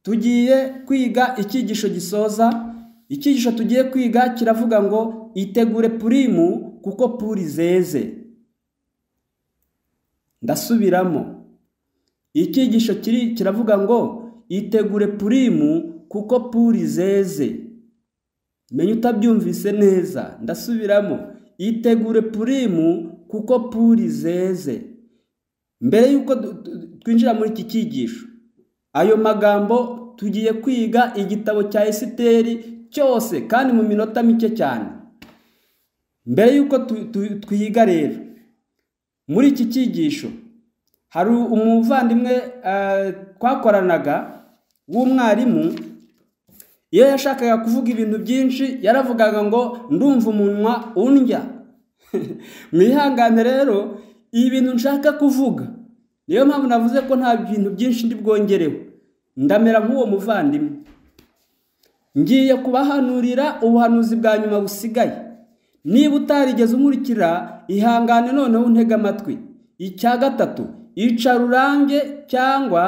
tugiye kwiga icyigisho gisoza icyigisho tugiye kwiga kiravuga ngo itegure purimu kuko puri zeze ndasubiramo icyigisho kiri kiravuga ngo itegure purimu kuko puri zeze menya utabyumvise neza ndasubiramo itegure purimu kuko puri zeze mbere y'uko twinjira muri iki cyigisho ayo magambo tugiye kwiga igitabo cya esiteri cyose kandi mu minota mike cyane mbere y'uko twiga rero muri iki cyigisho hari umuvandimwe twakoranaga w'umwarimu iyo yashakaga kuvuga ibintu byinshi yaravugaga ngo ndumva umunwa undya mwihangane rero ibi bintu nshaka kuvuga niyo mpamvu navuze ko nta bintu byinshi ndi bwongereho ndamera nk'uwo muvandimwe ngiye kubahanurira ubuhanuzi bwa nyuma busigaye niba utarigeze umurikira ihangane noneho untege amatwi icya gatatu ica rurange cyangwa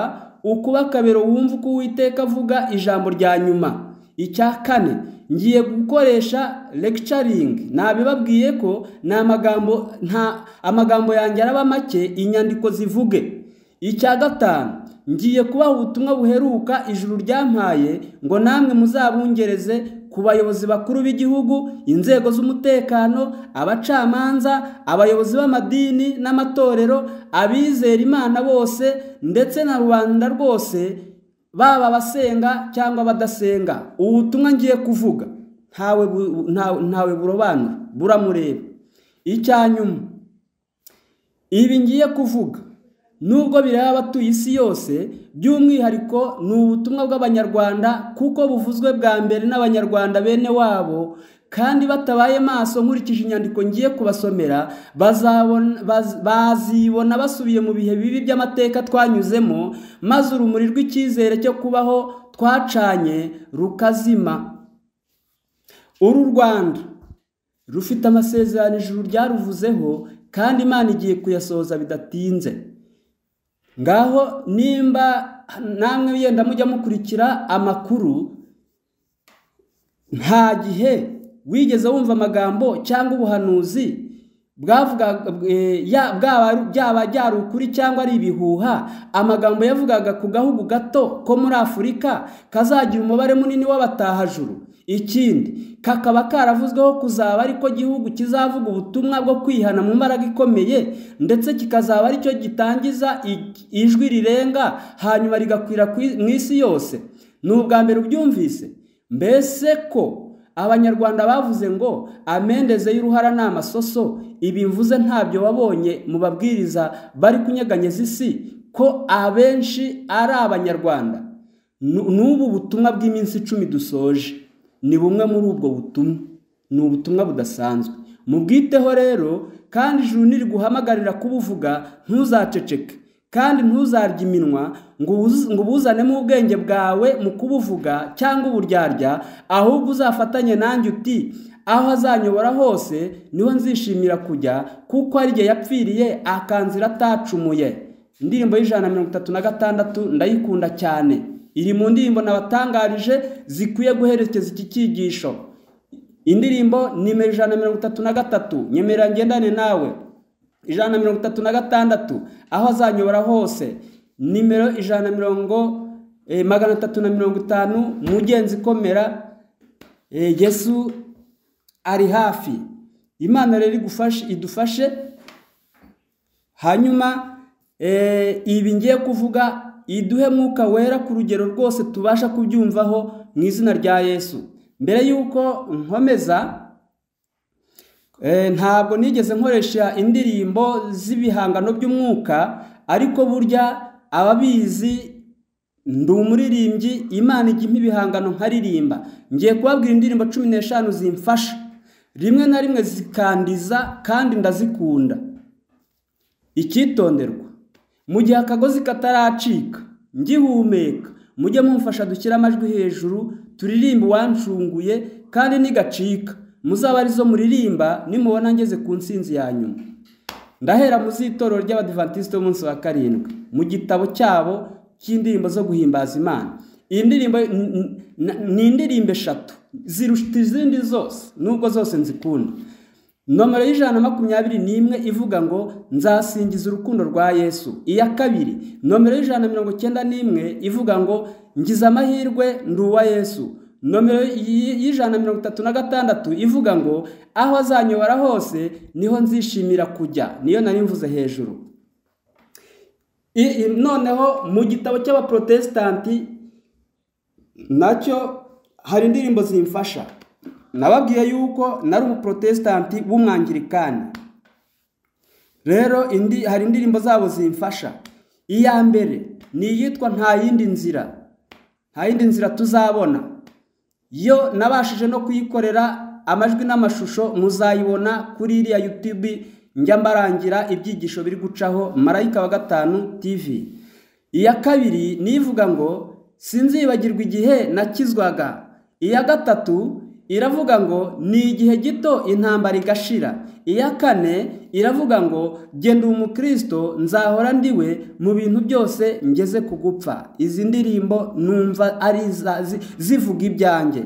ukuba akabero wumva uko uwiteka avuga ijambo rya nyuma icya kane ngiye gukoresha legicaringi nabibabwiye ko ni amagambo nta amagambo yanjye araba make inyandiko zivuge icya gatanu ngiye kubaha ubutumwa buheruka ijuru ryampaye ngo namwe muzabungereze ku bayobozi bakuru b'igihugu inzego z'umutekano abacamanza abayobozi b'amadini n'amatorero abizera imana bose ndetse na rubanda rwose baba abasenga cyangwa abadasenga ubutumwa ngiye kuvuga ntawe ntawe burobanura buramureba icya nyuma ibi ngiye kuvuga nubwo bireba abatuye isi yose by'umwihariko ni ubutumwa bw'abanyarwanda kuko buvuzwe bwa mbere n'abanyarwanda bene wabo kandi batabaye maso nkurikije inyandiko ngiye kubasomera bazibona basubiye mu bihe bibi by'amateka twanyuzemo maze urumuri rw'icyizere cyo kubaho twacanye rukazima uru rwanda rufite amasezerano ijuru ryaruvuzeho kandi imana igiye kuyasohoza bidatinze ngaho nimba namwe yenda mujya mukurikira amakuru nta gihe wigeze wumva amagambo cyangwa ubuhanuzi byaba byari ukuri cyangwa ari ibihuha amagambo yavugaga ku gahugu gato ko muri afurika kazagira umubare munini w'abatahajuru ikindi kakaba karavuzweho kuzaba ariko gihugu kizavuga ubutumwa bwo kwihana mu mbaraga ikomeye ndetse kikazaba aricyo gitangiza ijwi rirenga hanyuma rigakwira mu isi yose ni ubwa mbere ubyumvise mbese ko abanyarwanda bavuze ngo amendeze y'uruhara ni amasoso ibi mvuze ntabyo wabonye mu babwiriza bari kunyeganyeza isi ko abenshi ari abanyarwanda n'ubu butumwa bw'iminsi icumi dusoje ni bumwe muri ubwo butumwa ni ubutumwa budasanzwe mubwiteho rero kandi ijuru niriguhamagarira kubuvuga ntuzaceceke kandi ntuzarye iminwa ngo ubuzanemo ubwenge bwawe mu kubuvuga cyangwa uburyarya ahubwo uzafatanye nanjye uti aho azanyobora hose niho nzishimira kujya kuko ari igihe yapfiriye akanzira atacumuye indirimbo y'ijana na mirongo itatu na gatandatu ndayikunda cyane iri mu ndirimbo nabatangarije zikwiye guherekeza iki cyigisho indirimbo nimero ijana na mirongo itatu na gatatu nyemera ngendane nawe ijana na mirongo itatu na gatandatu aho azanyobora hose nimero ijana na mirongo magana atatu na mirongo itanu mugenzi ikomera yesu ari hafi imana rero idufashe hanyuma ibi ngiye kuvuga iduhe mwuka wera ku rugero rwose tubasha kubyumvaho mu izina rya yesu mbere y'uko nkomeza ntabwo nigeze nkoresha indirimbo z'ibihangano by'umwuka ariko burya ababizi ndi umuririmbyi imana igimpa ibihangano nkaririmba ngiye kubabwira indirimbo cumi n'eshanu zimfasha rimwe na rimwe zikandiza kandi ndazikunda icyitonderwa mu gihe akagozi kataracika ngihumeka mujye mumfasha dushyire amajwi hejuru turirimbe uwancunguye kandi nigacika muzaba arizo muririmba nimubona ngeze ku nsinzi ya nyuma ndahera mu z'itorero ry'abadivantisite b'umunsi wa karindwi mu gitabo cyabo cy'indirimbo zo guhimbaza imana iyi ndirimbo n- n- na- ni indirimbo eshatu zirusha izindi zose nubwo zose nzikunda nomero y'ijana na makumyabiri n'imwe ivuga ngo nzasingiza urukundo rwa yesu iya kabiri nomero y'ijana na mirongo icyenda n'imwe ivuga ngo ngize amahirwe ndi uwa yesu nomero y- y'ijana na mirongo itatu na gatandatu ivuga ngo aho azanyobora hose niho nzishimira kujya niyo nari mvuze hejuru I- i- noneho mu gitabo cy'abaprotesitanti nacyo hari indirimbo zimfasha nababwiye yuko nari umuprotesitanti w'umwangirikani rero indi hari indirimbo zabo zimfasha iya mbere ni iyitwa nta yindi nzira nta yindi nzira tuzabona yo nabashije no kuyikorera amajwi n'amashusho muzayibona kuri iriya yutube njya mbarangira ibyigisho biri gucaho marayika wa gatanu tv iya kabiri nivuga ngo sinzibagirwa igihe nakizwaga iya gatatu iravuga ngo ni igihe gito intambara igashira iya kane iravuga ngo genda umukristo nzahora ndiwe mu bintu byose ngeze ku gupfa izi ndirimbo numva ari iza- zi- zivuga ibyanjye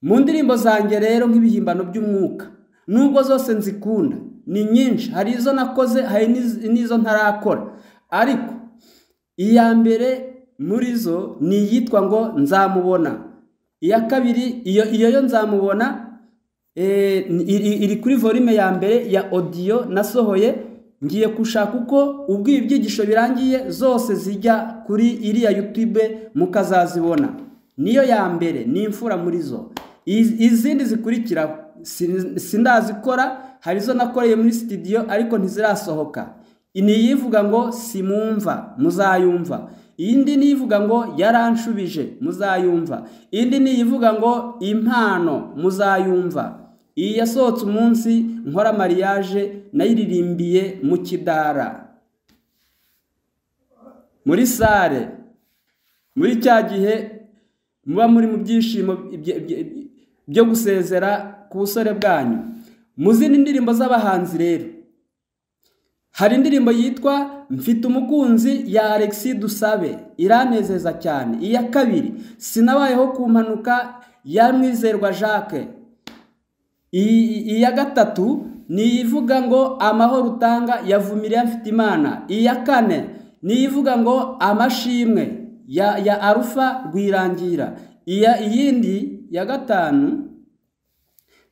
mu ndirimbo zanjye rero nk'ibihimbano by'umwuka nubwo zose nzikunda ni nyinshi hari izo nakoze hari n'iz- n'izo ntarakora ariko iya mbere muri zo ni iyitwa ngo nzamubona iya kabiri iyo iyo yo nzamubona eh, ni- iri iri kuri volume ya mbere ya audio nasohoye ngiye gushaka uko ubwo ibi byigisho birangiye zose zijya kuri iriya youtube mukazazibona niyo ya mbere ni imfura muri zo Iz- izindi zikurikiraho sin- sindazikora hari izo nakoreye muri studio ariko ntizirasohoka ni iyivuga ngo simumva muzayumva indi ni iyivuga ngo yaranshubije muzayumva indi ni iyivuga ngo impano muzayumva iyi yasohotse umunsi nkora mariage nayiririmbiye mu kidara muri sare muri cya gihe muba muri mu byishimo bye- bye- byo gusezera ku busore bwanyu mu zindi ndirimbo z'abahanzi rero hari indirimbo yitwa mfite umukunzi ya Alexis Dusabe iranezeza cyane iya kabiri sinabayeho ku mpanuka ya Mwizerwa Jacques I- i- iya gatatu ni ivuga ngo amahoro utanga yavumiriye afite imana iya kane ni ivuga ngo amashimwe ya, ya arufa rwirangira iya iyindi ya gatanu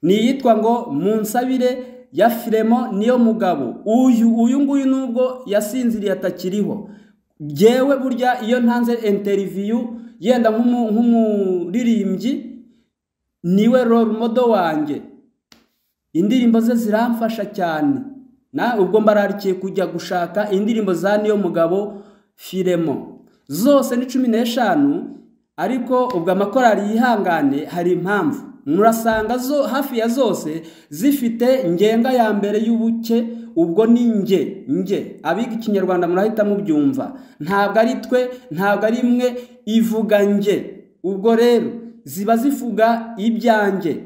ni iyitwa ngo munsabire ya firemo niyo mugabo uyu uyu nguyu nubwo yasinziriye atakiriho byewe burya iyo ntanze interiviyu yenda nk'umu- nk'umuririmbyi niwe role model wanjye indirimbo ze ziramfasha cyane na ubwo mbararikiye kujya gushaka indirimbo za niyo mugabo firemo zose ni cumi n'eshanu ariko ubwo amakorari yihangane hari impamvu murasanga zo hafi ya zose zifite ngenga ya mbere y'ubuke ubwo ni nge nge abiga ikinyarwanda murahita mubyumva ntabwo ari twe ntabwo ari imwe ivuga nge ubwo rero ziba zivuga ibyanjye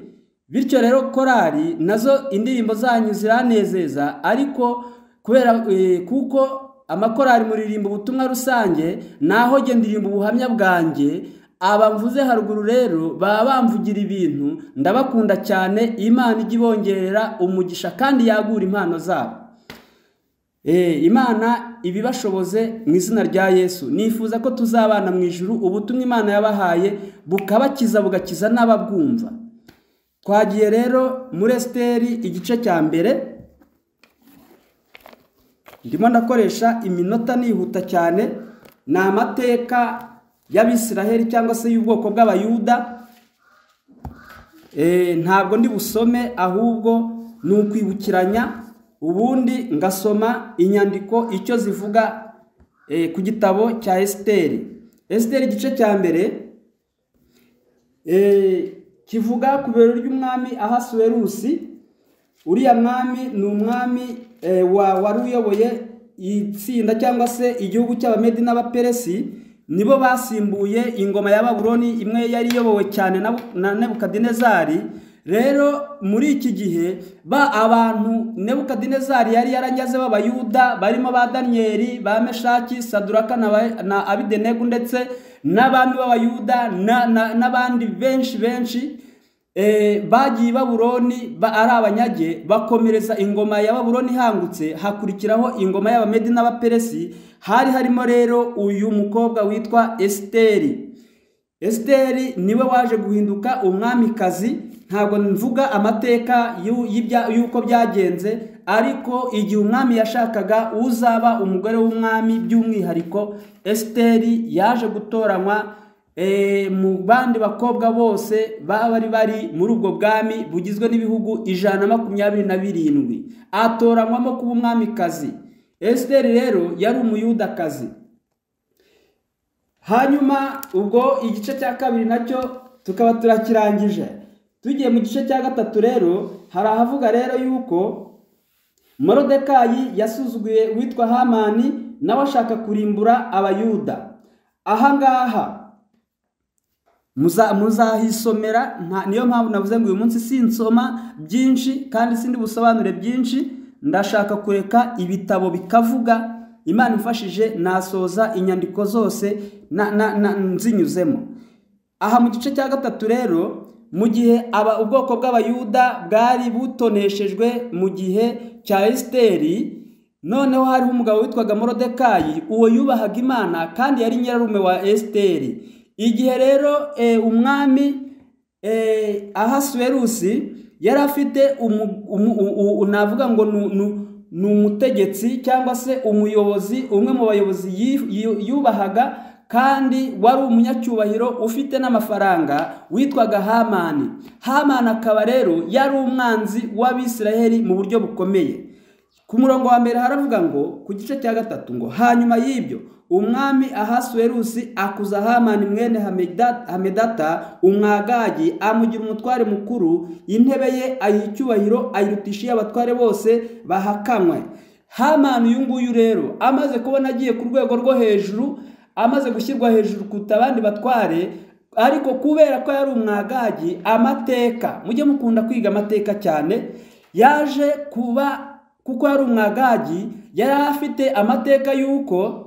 bityo rero korali nazo indirimbo zanyu ziranezeza ariko kubera eh, kuko amakorali muririmba ubutumwa rusange naho genda ndirimba ubuhamya bwanjye aba mvuze haruguru rero baba bamvugira ibintu ndabakunda cyane imana ijya ibongerera umugisha kandi yagura impano zabo Eh, imana ibibashoboze mu izina rya yesu nifuza ko tuzabana mu ijuru ubutumwa imana yabahaye bukabakiza bugakiza n'ababwumva twagiye rero muri esiteri igice cya mbere ndimo ndakoresha iminota nihuta cyane ni amateka y'abisiraheli cyangwa se y'ubwoko bw'abayuda Eh, ntabwo ndi busome ahubwo ni ukwibukiranya ubundi ngasoma inyandiko icyo zivuga eh, ku gitabo cya esiteri esiteri igice cya mbere Eh, kivuga ku biro ry'umwami ahasuwerusi uriya mwami ni umwami eh, wa- wari uyoboye itsinda cyangwa se igihugu cy'abamedi n'abaperesi nibo basimbuye ingoma ya baburoni imwe yari iyobowe cyane na na nebukadinezari rero muri iki gihe ba abantu nebukadinezari yari yaranyaze b'abayuda barimo ba daniyeli ba meshaki saduraka na ba- na abidenegu ndetse n'abami b'abayuda na- na- n'abandi benshi benshi eh, bagiye i babuloni ba- ari abanyage bakomereza ingoma ya babuloni ihangutse hakurikiraho ingoma y'abamedi n'abaperesi hari harimo rero uyu mukobwa witwa esiteri esiteri niwe waje guhinduka umwamikazi ntabwo mvuga amateka y'u- y'ibya- y'uko byagenze ariko igihe umwami yashakaga uzaba umugore w'umwami by'umwihariko esiteri yaje gutoranywa Eh, mu bandi bakobwa bose baba bari bari muri ubwo bwami bugizwe n'ibihugu ijana na makumyabiri na birindwi atoranywamo kuba umwamikazi esiteri rero yari umuyudakazi hanyuma ubwo igice cya kabiri nacyo tukaba turakirangije tugiye mu gice cya gatatu rero hari ahavuga rero yuko morodekayi yasuzuguye uwitwa hamani nawe ashaka kurimbura abayuda ahangaha muza muzahisomera nta- niyo mpamvu navuze ngo uyu munsi sinsoma byinshi kandi sindi busobanure byinshi ndashaka kureka ibitabo bikavuga imana imfashije nasoza inyandiko zose na, na, na, nzinyuzemo aha mu gice cya gatatu rero mu gihe aba ubwoko bw'abayuda bwari butoneshejwe mu gihe cya esiteri noneho hariho umugabo witwaga morodekayi uwo yubahaga imana kandi yari nyirarume wa esiteri igihe rero eh, umwami eh, ahasuwerusi yari afite umu- umu- u- u- navuga ngo ni- ni- ni umutegetsi cyangwa se umuyobozi umwe mu bayobozi yi- yu- yubahaga kandi wari umunyacyubahiro ufite n'amafaranga witwaga hamani hamani akaba rero yari umwanzi w'abisiraheli mu buryo bukomeye ku murongo wa mbere haravuga ngo ku gice cya gatatu ngo hanyuma y'ibyo umwami ahasuwerusi akuza hamani mwene Hameda- hamedata umwagagi amugira umutware mukuru intebe ye ayiha icyubahiro ayirutisha iy'abatware bose bahakanywe hamani uyu nguyu rero amaze kubona agiye ku rwego rwo hejuru amaze gushyirwa hejuru kuruta abandi batware ariko kubera ko yari umwagagi amateka mujye mukunda kwiga amateka cyane yaje kuba kuko yari umwagagi yari afite amateka y'uko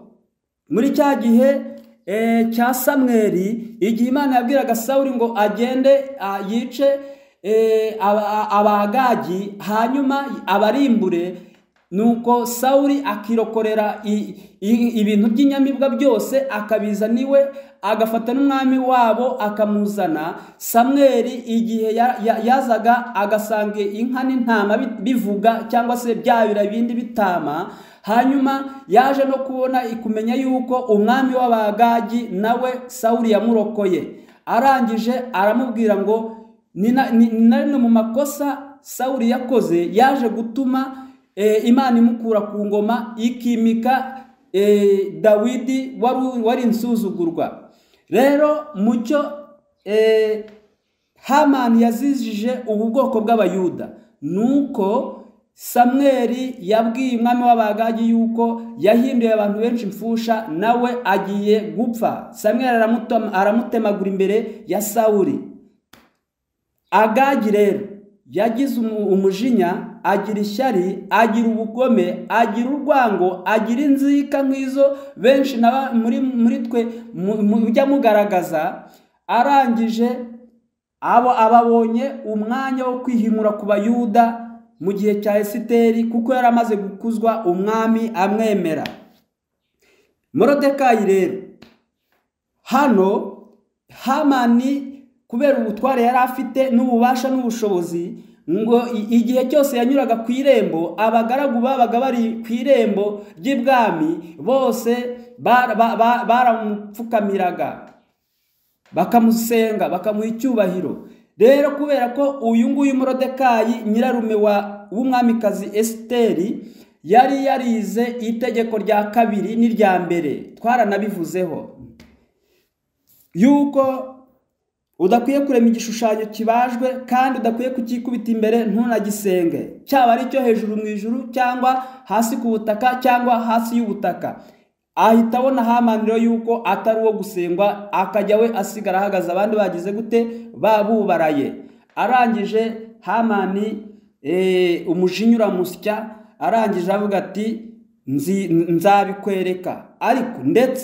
muri cya gihe eh, cya samweri igihe imana yabwiraga sawuri ngo agende ah, yice eh, aba- a- abagagi hanyuma abarimbure nuko sawuri akirokorera i- i- ibintu by'inyamibwa byose akabizana iwe agafata n'umwami wabo akamuzana samweri igihe ya- ya- yazaga agasanga inka n'intama bi- bivuga cyangwa se byabira ibindi bitama hanyuma yaje no kubona kumenya yuko umwami w'abagagi nawe sawuri yamurokoye arangije aramubwira ngo ni na ni- ni na rimwe mu makosa sawuri yakoze yaje gutuma eh, imana imukura ku ngoma ikimika eh, dawidi wari wari insuzugurwa rero mu cyo eh, hamani yazijije ubu bwoko bw'abayuda nuko samweri yabwiye umwami w'abagagi yuko yahinduye abantu benshi imfusha nawe agiye gupfa samweri aramutema- aramutemagura imbere ya sawuri agagi rero yagize umu- umujinya agira ishyari agira ubugome agira urwango agira inzika nk'izo benshi na ba- muri, muri twe mu- mu- mujya mugaragaza arangije abo ababonye umwanya wo kwihimura ku bayuda mu gihe cya esiteri kuko yari amaze gukuzwa umwami amwemera morodekayi rero hano hamani kubera ubutware yari afite n'ububasha n'ubushobozi ngo i- igihe cyose yanyuraga ku irembo abagaragu babaga bari ku irembo ry'ibwami bose bara- ba- ba- baramupfukamiraga bakamusenga bakamuha icyubahiro rero kubera ko uyu nguyu morodekayi nyirarume wa w'umwamikazi esiteri yari yarize itegeko rya kabiri n'irya mbere twaranabivuzeho yuko udakwiye kurema igishushanyo kibajwe kandi udakwiye kukikubita imbere ntunagisenge cyaba ari icyo hejuru mu ijuru cyangwa hasi ku butaka cyangwa hasi y'ubutaka ahita abona hamaniro yuko atari uwo gusengwa akajya we asigara ahagaze abandi bagize gute babubaraye arangije hamani umujinya uramusya arangije avuga ati nzabikwereka ariko ndetse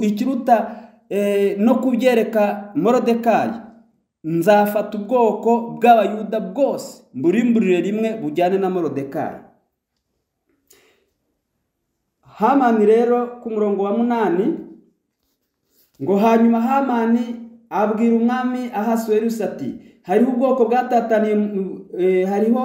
ikiruta no kubyereka morodekayi nzafata ubwoko bw'abayuda bwose mburimburire rimwe bujyane na morodekayi hamani rero ku murongo wa munani ngo hanyuma hamani abwira umwami ahasuwerusi ati hariho ubwoko bwatataniye hariho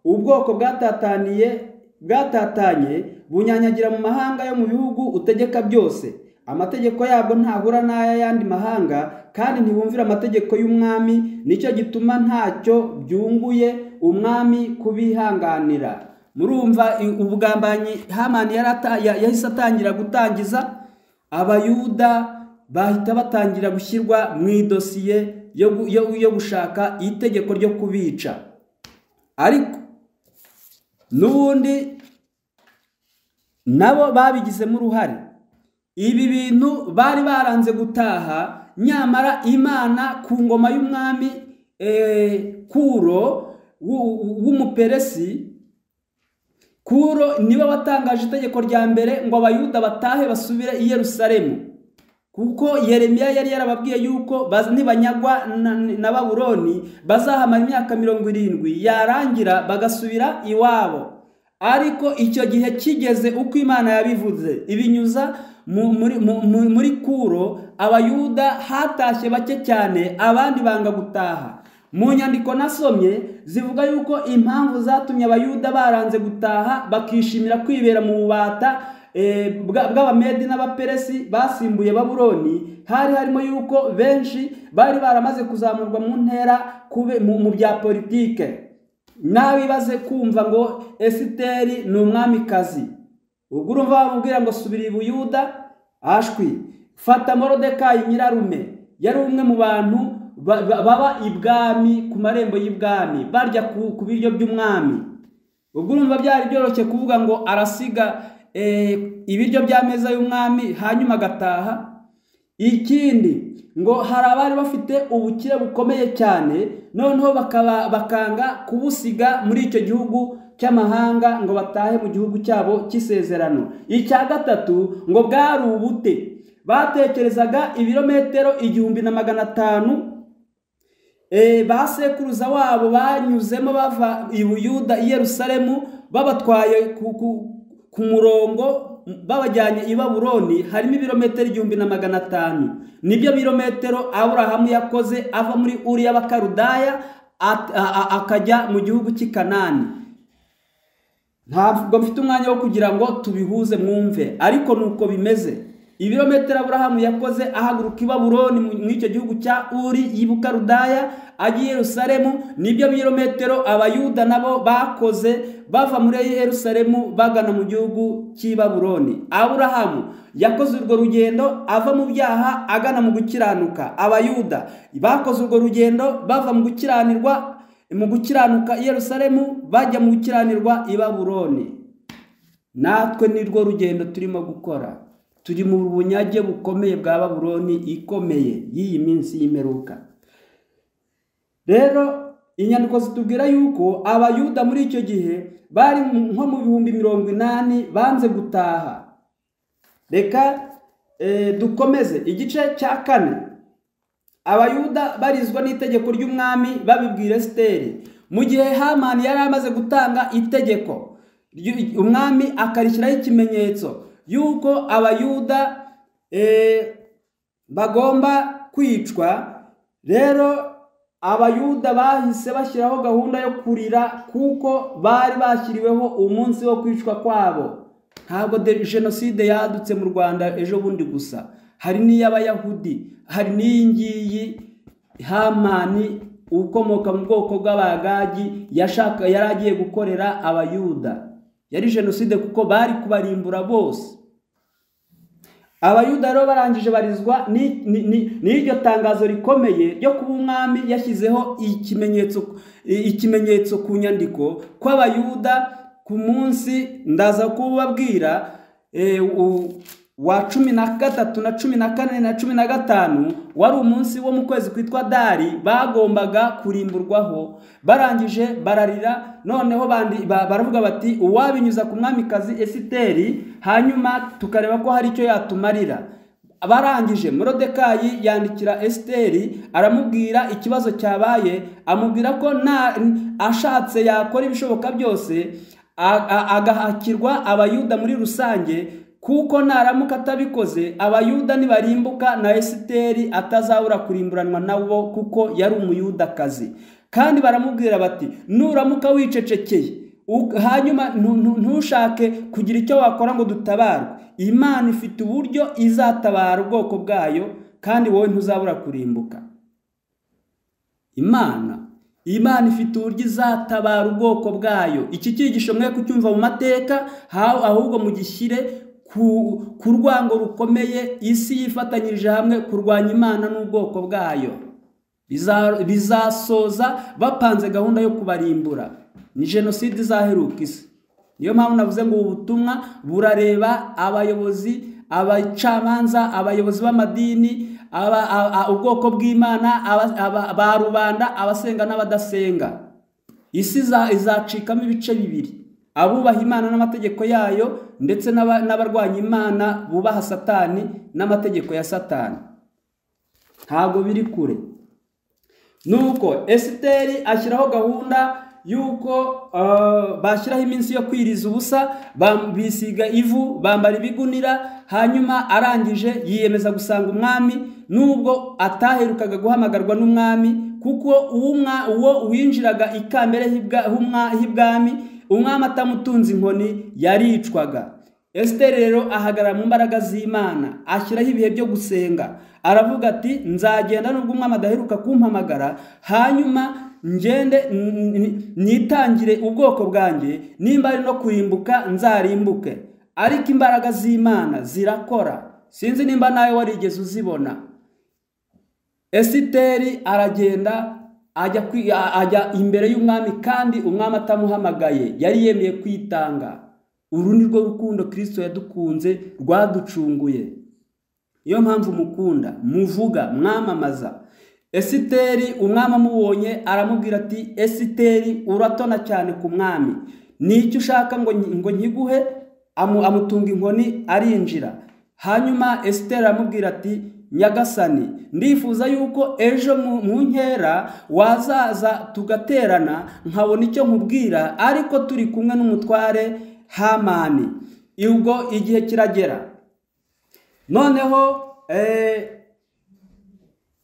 ubwoko bwatataniye bwatatanye bunyanyagira mu mahanga yo mu bihugu utegeka byose amategeko yabwo ntahura n'ay'ayandi mahanga kandi ntibumvira amategeko y'umwami nicyo gituma ntacyo byunguye umwami kubihanganira murumva ubugambanyi hamani yahise atangira gutangiza abayuda bahita batangira gushyirwa mu idosiye yo gushaka itegeko ryo kubica ariko n'ubundi nabo babigizemo uruhare ibi bintu bari baranze gutaha nyamara imana ku ngoma y'umwami kuro w'umuperesi kuro niba watangaje itegeko rya mbere ngo abayuda batahe basubire i Yerusalemu kuko yeremiya yari yarababwiye yuko nibanyagwa na baburoni bazahamara imyaka mirongo irindwi yarangira bagasubira iwabo ariko icyo gihe kigeze uko imana yabivuze ibinyuza muri kuro abayuda hatashye bake cyane abandi banga gutaha mu nyandiko nasomye zivuga yuko impamvu zatumye abayuda baranze gutaha bakishimira kwibera mu bubata bw'abamedi n'abaperesi basimbuye baburoni hari harimo yuko benshi bari baramaze kuzamurwa mu ntera mu bya politike nabibaze kumva ngo esiteri ni umwamikazi ubwo urumva bamubwira ngo subira i buyuda ashwi fata morodekayi nyirarume yari umwe mu bantu baba ibwami ku marembo y'ibwami barya ku biryo by'umwami ubwo urumva byari byoroshye kuvuga ngo arasiga ibiryo meza y'umwami hanyuma agataha ikindi ngo hari abari bafite ubukire bukomeye cyane noneho bakanga kubusiga muri icyo gihugu cy'amahanga ngo batahe mu gihugu cyabo cy'isezerano icya gatatu ngo bwari ubute batekerezaga ibirometero igihumbi na magana atanu ba sekuruza wabo banyuzemo bava i buyuda i yerusalemu babatwaye ku murongo babajyanye i baburoni harimo ibirometero igihumbi na magana atanu nibyo birometero aburahamu yakoze ava muri uriya bakarudaya akajya mu gihugu cy'i kanani ntabwo mfite umwanya wo kugira ngo tubihuze mwumve ariko ni uko bimeze ibirometero aburahamu yakoze ahaguruka i baburoni mu icyo gihugu cya uri y'ibukarudaya ajya i yerusalemu nibyo birometero abayuda nabo bakoze bava muri yerusalemu bagana mu gihugu cy'i baburoni aburahamu yakoze urwo rugendo ava mu byaha agana mu gukiranuka abayuda bakoze urwo rugendo bava mu gukiranirwa mu gukiranuka i yerusalemu bajya mu gukiranirwa i baburoni natwe ni rwo rugendo turimo gukora turi mu bunyage bukomeye bwa baburoni ikomeye y'iyi minsi y'imperuka rero inyandiko zitubwira yuko abayuda muri icyo gihe bari nko mu bihumbi mirongo inani banze gutaha reka dukomeze igice cya kane abayuda barizwa n'itegeko ry'umwami babibwira esiteri mu gihe hamani yari amaze gutanga itegeko umwami akarishyiraho ikimenyetso yuko abayuda bagomba kwicwa rero abayuda bahise bashyiraho gahunda yo kurira kuko bari bashyiriweho umunsi wo kwicwa kwabo ntabwo jenoside yadutse mu rwanda ejo bundi gusa hari n'iy'abayahudi hari n'iyi ngiyi hamani ukomoka mu bwoko bw'abagagi yashaka yari agiye gukorera abayuda yari jenoside kuko bari kubarimbura bose abayuda rero barangije barizwa n'iryo tangazo rikomeye ryo kuba umwami yashyizeho ikimenyetso ikimenyetso ku nyandiko kw'abayuda ku munsi ndaza kubabwira wa cumi na gatatu na cumi na kane na cumi na gatanu wari umunsi wo mu kwezi kwitwa dari bagombaga kurimburwaho barangije bararira noneho bandi- ba- baravuga bati uwabinyuza ku mwamikazi esiteri hanyuma tukareba ko hari icyo yatumarira barangije morodekayi yandikira esiteri aramubwira ikibazo cyabaye amubwira ko nta ashatse yakora ibishoboka byose a- a- agahakirwa abayuda muri rusange kuko naramuka atabikoze abayuda nibarimbuka na esiteri atazabura kurimburanwa nabo kuko yari umuyudakazi kandi baramubwira bati nuramuka wicecekeye u- hanyuma ntu- ntu- ntushake kugira icyo wakora ngo dutabarwe imana ifite uburyo izatabara ubwoko bwayo kandi wowe ntuzabura kurimbuka imana imana ifite uburyo izatabara ubwoko bwayo iki cyigisho mwe kucyumva mu mateka ha- ahubwo mugishyire ku, ku rwango rukomeye isi yifatanyirije hamwe kurwanya imana n'ubwoko bwayo Biza- bizasoza bapanze gahunda yo kubarimbura ni jenoside izaheruka isi niyo mpamvu navuze ngo ubu butumwa burareba abayobozi abacamanza abayobozi b'amadini aba- a- a- ubwoko bw'imana aba- aba- ba rubanda abasenga n'abadasenga isi iza- izacikamo ibice bibiri abubaha imana n'amategeko yayo ndetse n'aba- n'abarwanya imana bubaha satani n'amategeko ya satani ntabwo biri kure nuko esiteri ashyiraho gahunda y'uko uh, bashyiraho iminsi yo kwiriza ubusa bam- bisiga ivu bambara ibigunira hanyuma arangije yiyemeza gusanga umwami nubwo ataherukaga guhamagarwa n'umwami kuko uwo mwa- uwo winjiraga ikambere h'ibwa- h'umwa- h'ibwami umwami atamutunze inkoni yaricwaga esiteri rero ahagarara mu mbaraga z'imana ashyiraho ibihe byo gusenga aravuga ati nzagenda nubwo umwami adaheruka kumpamagara hanyuma ngende n- n- nitangire ubwoko bwanjye nimba ari no kurimbuka nzarimbuke ariko imbaraga z'imana zirakora sinzi nimba nawe warigeze uzibona esiteri aragenda ajya kwi- a- ajya imbere y'umwami kandi umwami atamuhamagaye yari yemeye kwitanga uru ni rwo rukundo kirisito yadukunze rwaducunguye niyo mpamvu mukunda muvuga mwamamaza esiteri umwami amubonye aramubwira ati esiteri uratona cyane ku mwami n'icyo ushaka ngo nyi- ngo nkiguhe amu- amutunga inkoni arinjira hanyuma esiteri aramubwira ati nyagasani ndifuza yuko ejo mu mu nkera wazaza tugaterana nkabona icyo nkubwira ariko turi kumwe n'umutware hamani ubwo igihe kiragera noneho eh,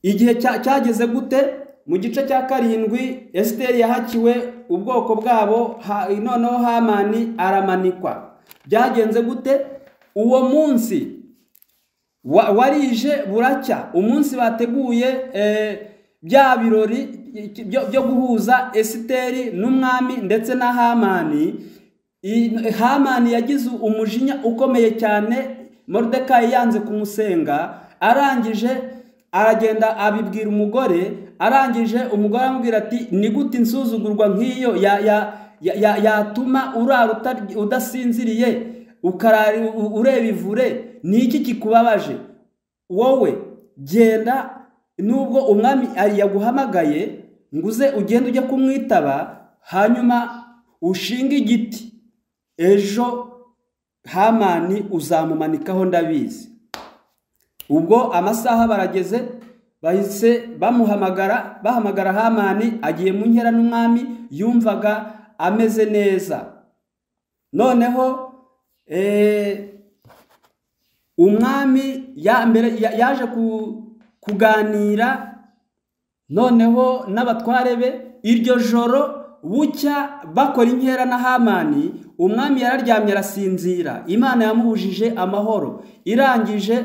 igihe cya- cyageze gute mu gice cya karindwi esiteri yahakiwe ubwoko bwabo ha- noneho hamani aramanikwa byagenze gute uwo munsi wa- warije buracya umunsi bateguye eh, bya birori byo- byo guhuza esiteri n'umwami ndetse na hamani I- hamani yagize umujinya ukomeye cyane moridekayi yanze kumusenga arangije aragenda abibwira umugore arangije umugore aramubwira ati ni gute insuzugurwa nk'iyo ya- ya- ya- ya- yatuma urara utar- udasinziriye ukarara u- ureba ivure ni iki kikubabaje wowe genda nubwo umwami ari- yaguhamagaye ngo uze ugende ujye kumwitaba hanyuma ushinge igiti ejo hamani uzamumanikaho ndabizi ubwo amasaha barageze bahise bamuhamagara bahamagara hamani agiye mu nkera n'umwami yumvaga ameze neza noneho eh, umwami ya mbere ya- yaje ku- kuganira noneho n'abatware be iryo joro bucya bakora inkera na hamani umwami yararyamye arasinzira imana yamubujije amahoro irangije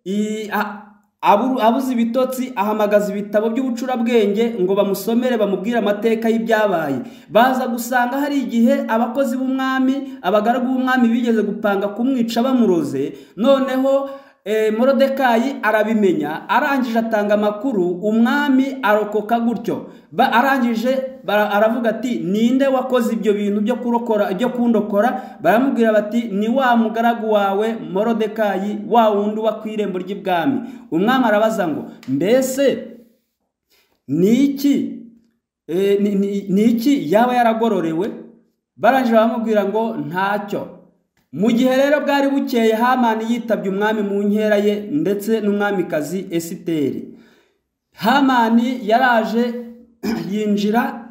i- a- aburu- abuze ibitotsi ahamagaza ibitabo by'ubucurabwenge ngo bamusomere bamubwire amateka y'ibyabaye baza gusanga hari igihe abakozi b'umwami abagaragu b'umwami bigeze gupanga kumwica bamuroze noneho eh, morodekayi arabimenya arangije atanga amakuru umwami arokoka gutyo Ba- arangije bara- aravuga ati ninde wakoze ibyo bintu byo kurokora byo kundokora baramubwira bati ni wa mugaragu wawe morodekayi wa wundi uba ku irembo ry'ibwami umwami arabaza ngo mbese ni iki Eh, ni- ni- ni iki yaba yaragororewe barangije baramubwira ngo ntacyo mu gihe rero bwari bukeye hamani yitabye umwami mu nkera ye ndetse n'umwamikazi esiteri hamani yaraje yinjira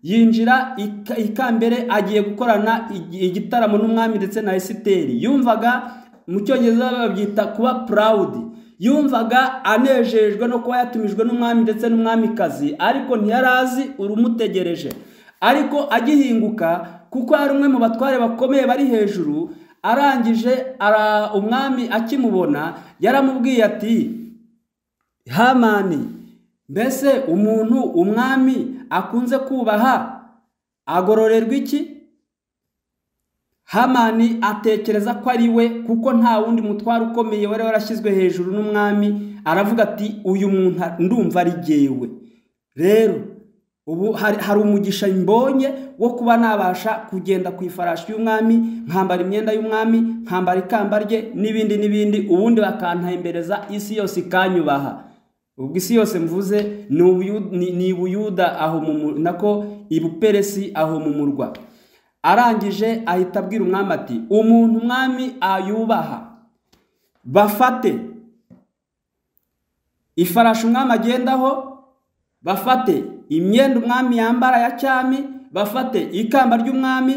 yinjira ika- ikambere agiye gukorana igi- igitaramo n'umwami ndetse na esiteri yumvaga mu cyongereza babyita kuba purawudi yumvaga anejejwe no kuba yatumijwe n'umwami ndetse n'umwamikazi ariko ntiyari azi urumutegereje ariko agihinguka kuko ari umwe mu batware bakomeye bari hejuru arangije ara umwami akimubona yaramubwiye ati hamani mbese umuntu umwami akunze kubaha agororerwa iki hamani atekereza ko ari we kuko nta wundi mutwaro ukomeye wari warashyizwe hejuru n'umwami aravuga ati uyu muntu ndumva ari jyewe rero ubu hari, hari umugisha mbonye wo kuba nabasha kugenda ku ifarashi y'umwami nkambara imyenda y'umwami nkambara ikamba rye n'ibindi n'ibindi ubundi bakantembereza isi yose ikanyubaha ubwo isi yose mvuze ni Ubuyu- ni- ni i buyuda aho mu mu- nako i buperesi aho mu murwa arangije ahita abwira umwami ati umuntu umwami ayubaha bafate ifarashi umwami agendaho bafate imyenda umwami yambara ya cyami bafate ikamba ry'umwami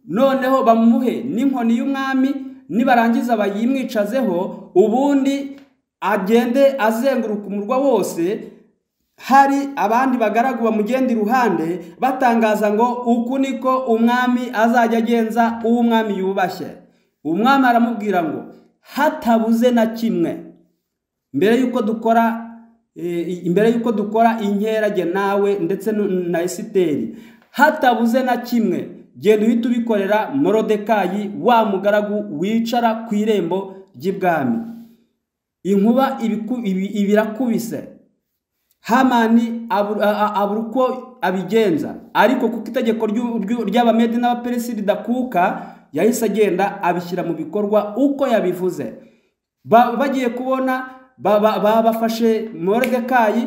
noneho bamuhe n'inkoni y'umwami nibarangiza bayimwicazeho ubundi agende azenguruka umurwa wose hari abandi bagaragu bamugenda iruhande batangaza ngo uku niko umwami azajya agenza uwo umwami yubashye umwami aramubwira ngo hatabuze na kimwe mbere y'uko dukora eh, imbere y'uko dukora inkerage nawe ndetse nu- na esiteri hatabuze na kimwe genda uhita ubikorera morodekayi wa mugaragu wicara ku irembo ry'ibwami inkuba ibiku- ibi- ibirakubise hamani abura a- a- abura uko abigenza ariko kuko itegeko ry'u- ry'u- ry'abamedi n'abaperesi ridakuka yahise agenda abishyira mu bikorwa uko yabivuze Ba- bagiye kubona ba- ba- ba- bafashe morodekayi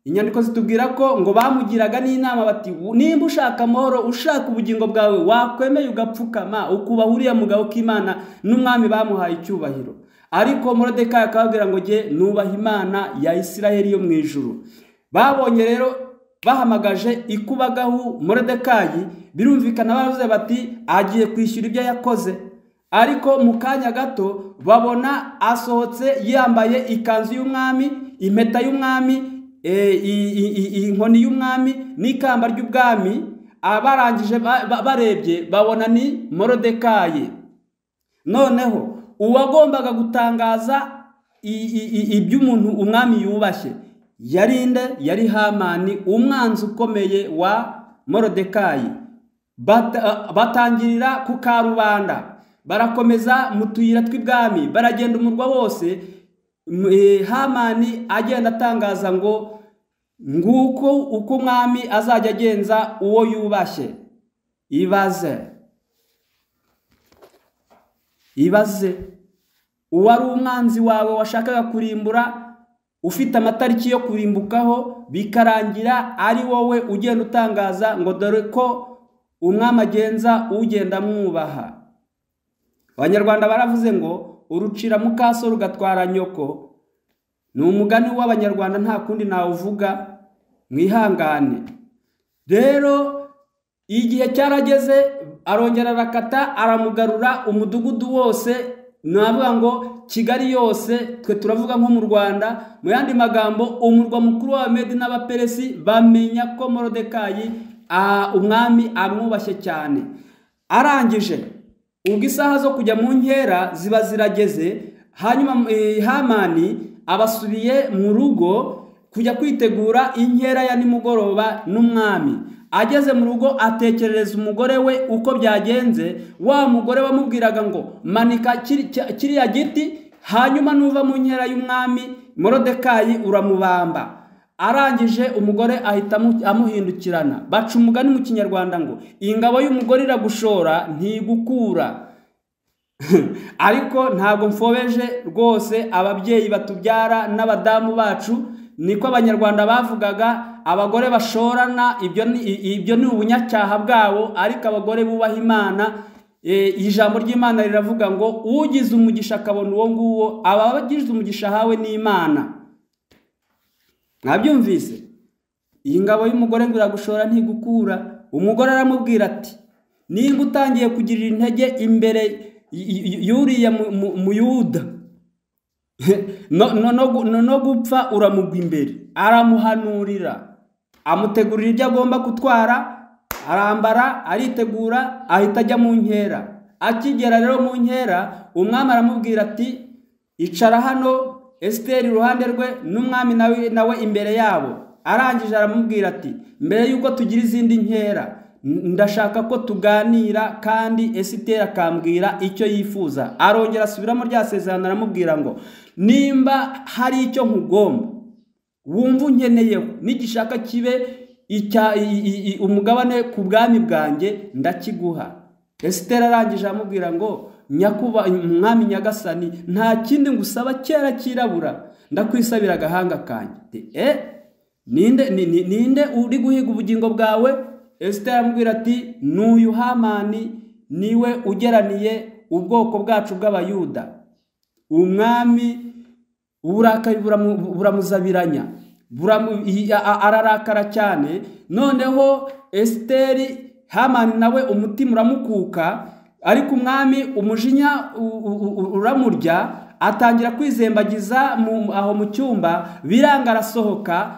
inyandiko zitubwira ko ngo bamugiraga n'inama bati "U- nimba ushaka amahoro ushaka ubugingo bwawe wakwemeye ugapfukama ukubaha uriya mugabo k'imana n'umwami bamuhaye icyubahiro ariko morodekayi akababwira ngo jye nubaha imana ya isirayeli yo mu ijuru babonye rero bahamagaje ikubagahu morodekayi birumvikana baravuze bati agiye kwishyura ibyo yakoze ariko mu kanya gato babona asohotse yambaye ikanzu y'umwami impeta y'umwami eh, i- i- i- inkoni y'umwami n'ikamba ry'ubwami abarangije ba- ba- barebye babona ni morodekayi noneho uwagombaga gutangaza i- i- i- iby'umuntu umwami yubashye yari nde yari hamani umwanzi ukomeye wa morodekayi Bata- batangirira ku karubanda barakomeza mu tuyira tw'ibwami baragenda umurwa wose M- eh, hamani agenda atangaza ngo nguko uko umwami azajya agenza uwo yubashye ibaze ibaze uwari umwanzi wawe washakaga kurimbura ufite amatariki yo kurimbukaho bikarangira ari wowe ugenda utangaza ngo dore ko umwami agenza ugenda amwubaha abanyarwanda baravuze ngo urucira mukaso rugatwara nyoko ni umugani w'abanyarwanda nta kundi nawuvuga mwihangane rero igihe cyarageze arongera arakata aramugarura umudugudu wose navuga ngo kigali yose twe turavuga nko mu rwanda mu yandi magambo umurwa mukuru w'abamedi n'abaperesi bamenya ko morodekayi ah, umwami amwubashye cyane arangije ubwo isaha zo kujya mu nkera ziba zirageze hanyuma eh, hamani abasubiye mu rugo kujya kwitegura inkera ya nimugoroba n'umwami ageze mu rugo atekerereza umugore we uko byagenze wa mugore wamubwiraga ngo manika kiri- cya- kiriya giti hanyuma nuva mu nkera y'umwami morodekayi uramubamba arangije umugore ahita amu- amuhindukirana baca umugani mu kinyarwanda ngo ingabo y'umugore iragushora ntigukura ariko ntabwo mfobeje rwose ababyeyi batubyara n'abadamu bacu niko abanyarwanda bavugaga abagore bashorana ibyo ni, i- ibyo ni ubunyacyaha bwabo ariko abagore bubaha imana eh, ijambo ry'imana riravuga ngo ugize umugisha akabona uwo nguwo aba agize umugisha ahawe n'imana mwabyumvise iyi ngabo y'umugore ngo iragushora ntigukura umugore aramubwira ati nimba utangiye kugirira intege imbere y- y- yuriya mu- mu- muyuda no- no- no gu- no- no gupfa uramugwa imbere aramuhanurira amutegurira ibyo agomba gutwara arambara aritegura ahita ajya mu nkera akigera rero mu nkera umwami aramubwira ati icara hano esiteri iruhande rwe n'umwami nawe nawe imbere yabo arangije aramubwira ati mbere y'uko tugira izindi nkera n- ndashaka ko tuganira kandi esiteri akambwira icyo yifuza arongera asubiramo rya sezerano aramubwira ngo nimba hari icyo nkugomba wumva unkeneyeho nigishaka kibe icya i- i- i- umugabane ku bwami bwanjye ndakiguha esitera arangije aramubwira ngo nyakuba umwami nyagasani nta kindi ngusaba kera kirabura ndakwisabira agahanga kanjye Ati, e ninde ni- ni- ninde uri guhiga ubugingo bwawe esitera aramubwira ati n'uyu hamani niwe ugeraniye ubwoko bwacu bw'abayuda umwami uburakari buramu- buramuzabiranya buramu- i- a- a- ararakara cyane noneho esiteri hamani nawe umutima uramukuka ariko umwami umujinya u- u- u- uramurya atangira kwizembagiza mu- aho mu cyumba biranga arasohoka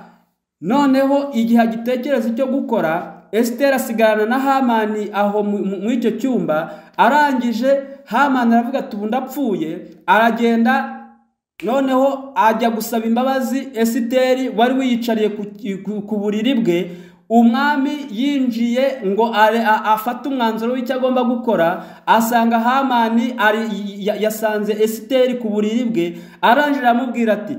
noneho igihe agitekereza icyo gukora esiteri asigarana na hamani aho mu- mu- muri icyo cyumba arangije hamani aravuga ati ubu ndapfuye aragenda noneho ajya gusaba imbabazi esiteri wari wiyicariye ku, ku, ku buriri bwe umwami yinjiye ngo are- a- afate umwanzuro w'icyo agomba gukora asanga hamani ari, ya- yasanze esiteri ku buriri bwe arangije aramubwira ati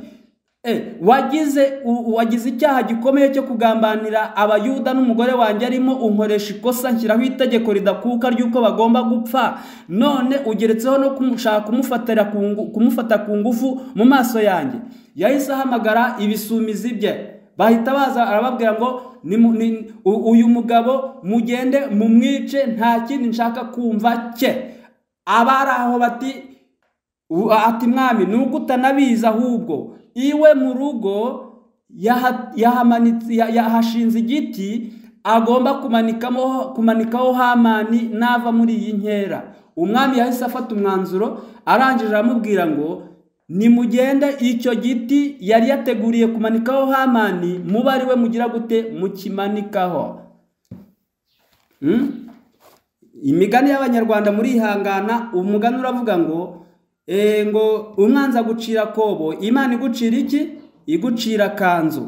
Eh, wagize u- wagize icyaha gikomeye cyo kugambanira abayuda n'umugore wanjye arimo unkoresha ikosa nshyiraho itegeko ridakuka ry'uko bagomba gupfa none ugeretseho no kumushaka kumufatira ku ngu- kumufata ku ngufu mu maso yanjye yahise ahamagara ibisumizi bye bahita baza arababwira ngo "Nimu- ni- u- uyu mugabo mugende mumwice nta kindi nshaka kumva cye abari aho bati U- ati mwami nuko utanabizi ahubwo iwe mu rugo yaha- yahamanitse- ya- yahashinze igiti agomba kumanikamo kumanikaho hamani nava muri iyi nkera umwami yahise afata umwanzuro arangije aramubwira ngo nimugende icyo giti yari yateguriye kumanikaho hamani mube ari we mugira gute mukimanikaho Hmm? imigani y'abanyarwanda murihangana umugani uravuga ngo eh, ngo umwanzi agucira kobo imana igucira iki igucira kanzu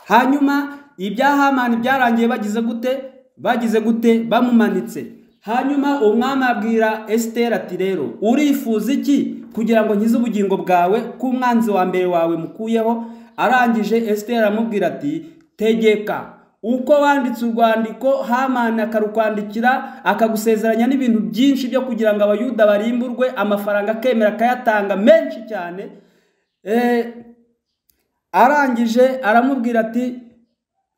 hanyuma ibya hamani byarangiye bagize gute bagize gute bamumanitse hanyuma umwami abwira esiteri ati rero urifuza iki kugira ngo nkize ubugingo bwawe ko umwanzi wa mbere wawe mukuyeho arangije esiteri aramubwira ati tegeka uko wanditse urwandiko hamani akarukwandikira akagusezeranya n'ibintu byinshi byo kugira ngo abayuda barimburwe amafaranga akemera akayatanga menshi cyane Eh, arangije aramubwira ati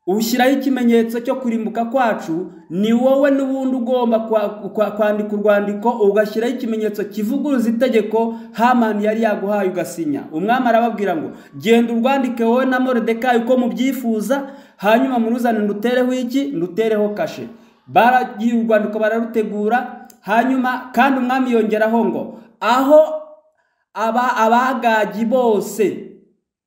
ushyiraho ikimenyetso cyo kurimbuka kwacu ni wowe n'ubundi ugomba kwa- kwa- kwandika urwandiko ugashyiraho ikimenyetso kivuguruza itegeko hamani yari yaguhaye ugasinya umwami arababwira ngo genda urwandike wowe na moridekayi uko mubyifuza hanyuma muruzane ndutereho iki ndutereho kashe baragiye urwandiko bararutegura hanyuma kandi umwami yongeraho ngo aho aba abagagi bose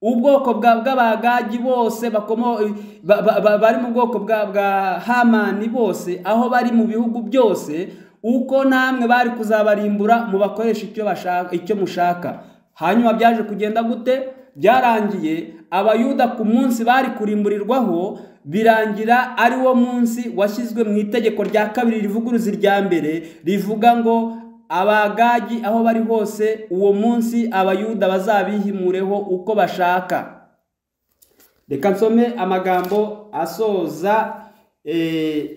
ubwoko bwa bw'abagagi bose bakomo ba- ba- ba- bari mu bwoko bwa bwa hamani bose aho bari mu bihugu byose uko namwe bari kuzabarimbura mubakoresha icyo bashaka icyo mushaka hanyuma byaje kugenda gute byarangiye abayuda ku munsi bari kurimburirwaho birangira ari wo munsi washyizwe mu itegeko rya kabiri rivuguruza irya mbere rivuga ngo abagagi aho bari hose uwo munsi abayuda bazabihimureho uko bashaka reka nsome amagambo asoza eh,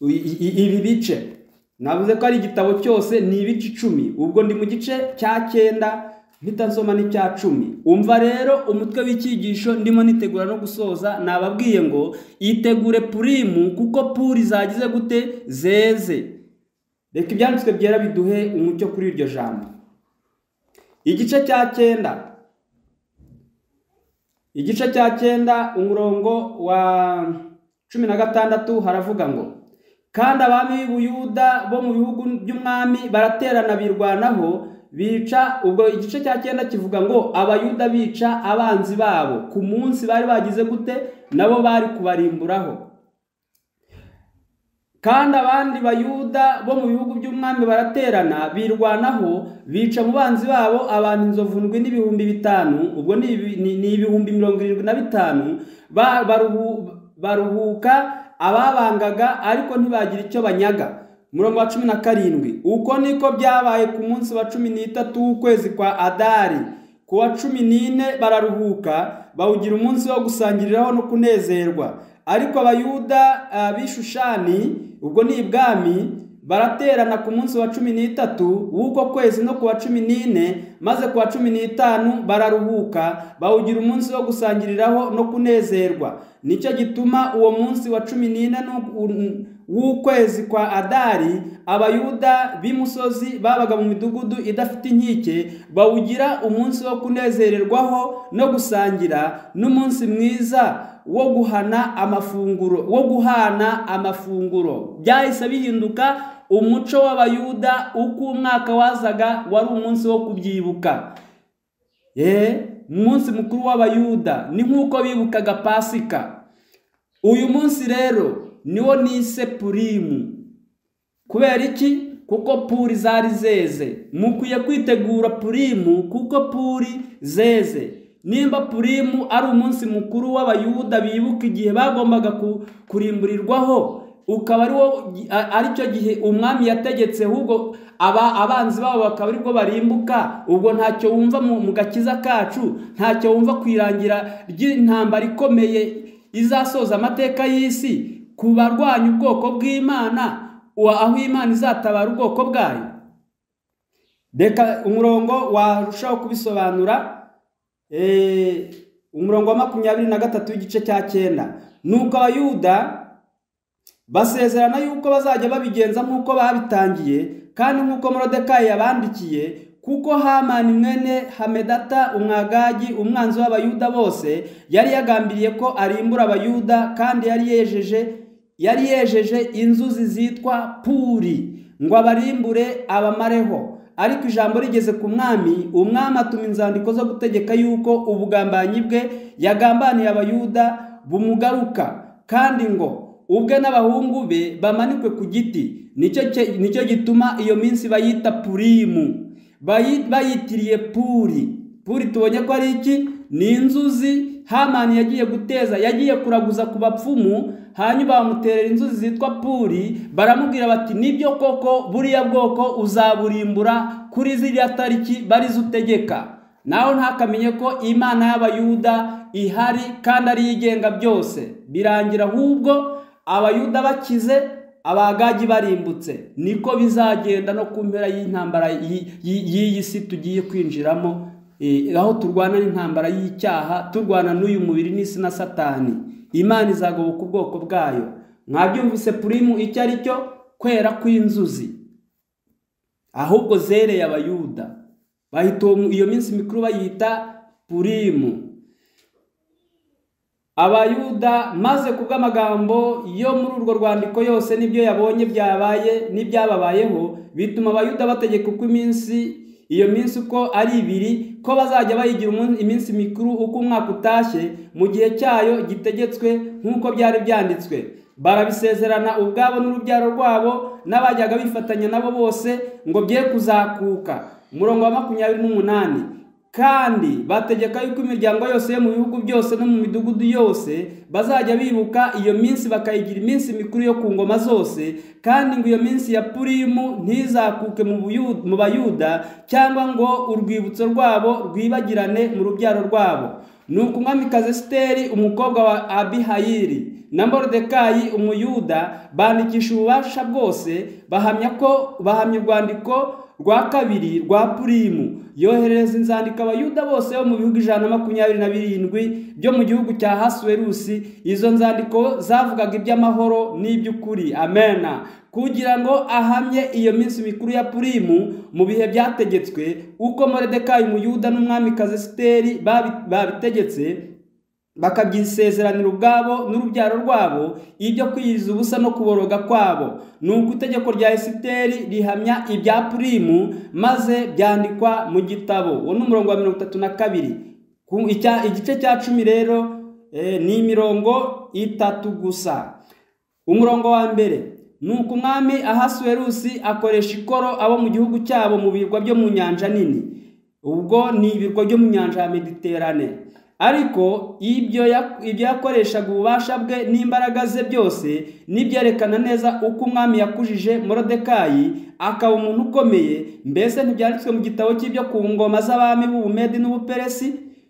i- i- ibi bice navuze ko ari igitabo cyose ni ibice icumi ubwo ndi mu gice cya cyenda mpita nsoma n'icya cumi umva rero umutwe w'icyigisho ndimo nitegura no gusoza nababwiye ngo itegure purimu kuko puri zagize gute zeze reka ibyanditswe byera biduhe umucyo kuri iryo jambo igice cya cyenda igice cya cyenda umurongo wa cumi na gatandatu haravuga ngo kandi abami b'i Buyuda bo mu bihugu by'umwami baraterana birwanaho bica ubwo igice cya cyenda kivuga ngo abayuda bica abanzi babo ku munsi bari bagize gute nabo bari kubarimburaho kandi abandi bayuda bo mu bihugu by'umwami baraterana birwanaho bica mu banzi babo abantu inzovu ndwi n'ibihumbi bitanu ubwo ni ibi- ni- ni ibihumbi mirongo irindwi na bitanu ba- baruhu- baruhuka ababangaga ariko ntibagira icyo banyaga murongo wa cumi na karindwi uko niko byabaye ku munsi wa cumi n'itatu w'ukwezi kwa adari ku wa cumi n'ine bararuhuka bawugira umunsi wo gusangiriraho no kunezerwa ariko abayuda ah, b'i Shushani ubwo ni ibwami baraterana ku munsi wa cumi n'itatu w'uko kwezi no ku wa cumi n'ine maze ku wa cumi n'itanu bararuhuka bawugira umunsi wo gusangiriraho no kunezerwa nicyo gituma uwo munsi wa cumi n'ine n'u- w'ukwezi kwa adari abayuda b'imusozi babaga mu midugudu idafite inkike bawugira umunsi wo kunezererwaho no gusangira n'umunsi mwiza wo guhana amafunguro wo guhana amafunguro byahise bihinduka umuco w'abayuda uko umwaka wazaga wari umunsi wo kubyibuka Eh, umunsi mukuru w'abayuda ni nk'uko bibukaga pasika uyu munsi rero niwo nise purimu kubera iki kuko puri zari zeze mukwiye kwitegura purimu kuko puri zeze nimba purimu ari umunsi mukuru w'abayuda bibuka igihe bagombaga ku- kurimburirwaho ukaba ari wo ari cyo gihe umwami yategetse ahubwo aba abanzi babo bakaba aribwo barimbuka ubwo ntacyo wumva mu mu gakiza kacu ntacyo wumva ku irangira ry'intambara ikomeye izasoza amateka y'isi ku barwanya ubwoko bw'imana wa- aho imana izatabara ubwoko bwayo reka umurongo warushaho kubisobanura eh, umurongo wa makumyabiri na gatatu w'igice cya cyenda nuko abayuda basezerana yuko bazajya babigenza nk'uko babitangiye kandi nk'uko morodekayi yabandikiye kuko hamani mwene hamedata umwagagi umwanzi w'abayuda bose yari yagambiriye ko arimbura abayuda kandi yari yejeje yari yejeje inzuzi zitwa puri ngo abarimbure abamareho ariko ijambo rigeze ku mwami umwami atuma inzandiko zo gutegeka yuko ubugambanyi bwe yagambaniye abayuda bumugaruka kandi ngo ubwe n'abahungu be bamanikwe ku giti nicyo cye- nicyo gituma iyo minsi bayita purimu Bayi- bayitiriye puri puri tubonye ko ari iki ni inzuzi hamani yagiye guteza yagiye kuraguza ku bapfumu hanyuma bamuterera inzuzi zitwa puri baramubwira bati nibyo koko buriya bwoko uzaburimbura kuri ziriya tariki barizo utegeka nawe ntakamenye ko imana y'abayuda ihari kandi ariyo igenga byose birangira ahubwo abayuda bakize abagagi barimbutse niko bizagenda no ku mpera y'intambara y'i- y'i- y'iyi si tugiye kwinjiramo eh, aho turwana n'intambara y'icyaha turwana n'uyu mubiri n'isi na satani imana izagoboka ubwoko bwayo mwabyumvise purimu icyo ari cyo kwera kw'inzuzi ahubwo zereye abayuda bahita uwo mu- iyo minsi mikuru bayita purimu abayuda maze kubw'amagambo yo muri urwo rwandiko yose n'ibyo yabonye byabaye n'ibyababayeho bituma abayuda bategeka uko iminsi iyo minsi uko ari ibiri ko bazajya bayigira umun- iminsi mikuru uko umwaka utashye mu gihe cyayo gitegetswe nk'uko byari byanditswe barabisezerana ubwabo n'urubyaro rwabo n'abajyaga bifatanya nabo bose ngo bye kuzakuka umurongo wa makumyabiri n'umunani kandi bategeka yuko imiryango yose yo mu bihugu byose no mu midugudu yose bazajya bibuka iyo minsi bakayigira iminsi mikuru yo ku ngoma zose kandi ngo iyo minsi ya purimu ntizakuke mu Buyu- mu bayuda cyangwa ngo urwibutso rwabo rwibagirane mu rubyaro rwabo nuko umwamikazi esiteri umukobwa wa abihayiri na moridekayi umuyuda bandikisha ububasha bwose bahamya ko bahamya urwandiko rwa kabiri rwa purimu yoherereza inzandiko abayuda bose bo mu bihugu ijana na makumyabiri na birindwi byo mu gihugu cya hasuwerusi izo nzandiko zavugaga iby'amahoro n'iby'ukuri amena kugira ngo ahamye iyo minsi mikuru ya purimu mu bihe byategetswe uko moridekayi umuyuda n'umwamikazi esiteri babi- babitegetse bakabyisezeranira ubwabo n'urubyaro rwabo ibyo kwiyiriza ubusa no kuboroga kwabo nuko itegeko rya esiteri rihamya ibya purimu maze byandikwa mu gitabo uwo ni umurongo wa mirongo itatu na kabiri Ku- icya- igice cya cumi rero eh, ni imirongo itatu gusa umurongo wa mbere nuko umwami ahasuwerusi akoresha ikoro abo mu gihugu cyabo mu birwa byo mu nyanja nini ubwo ni ibirwa byo mu nyanja ya mediterane ariko ibyo ya- ibyo yakoreshaga ububasha bwe n'imbaraga ze byose n'ibyerekana neza uko umwami yakujije morodekayi akaba umuntu ukomeye mbese ntibyanditswe mu gitabo cy'ibyo ku ngoma z'abami b'ubumedi n'ubuperesi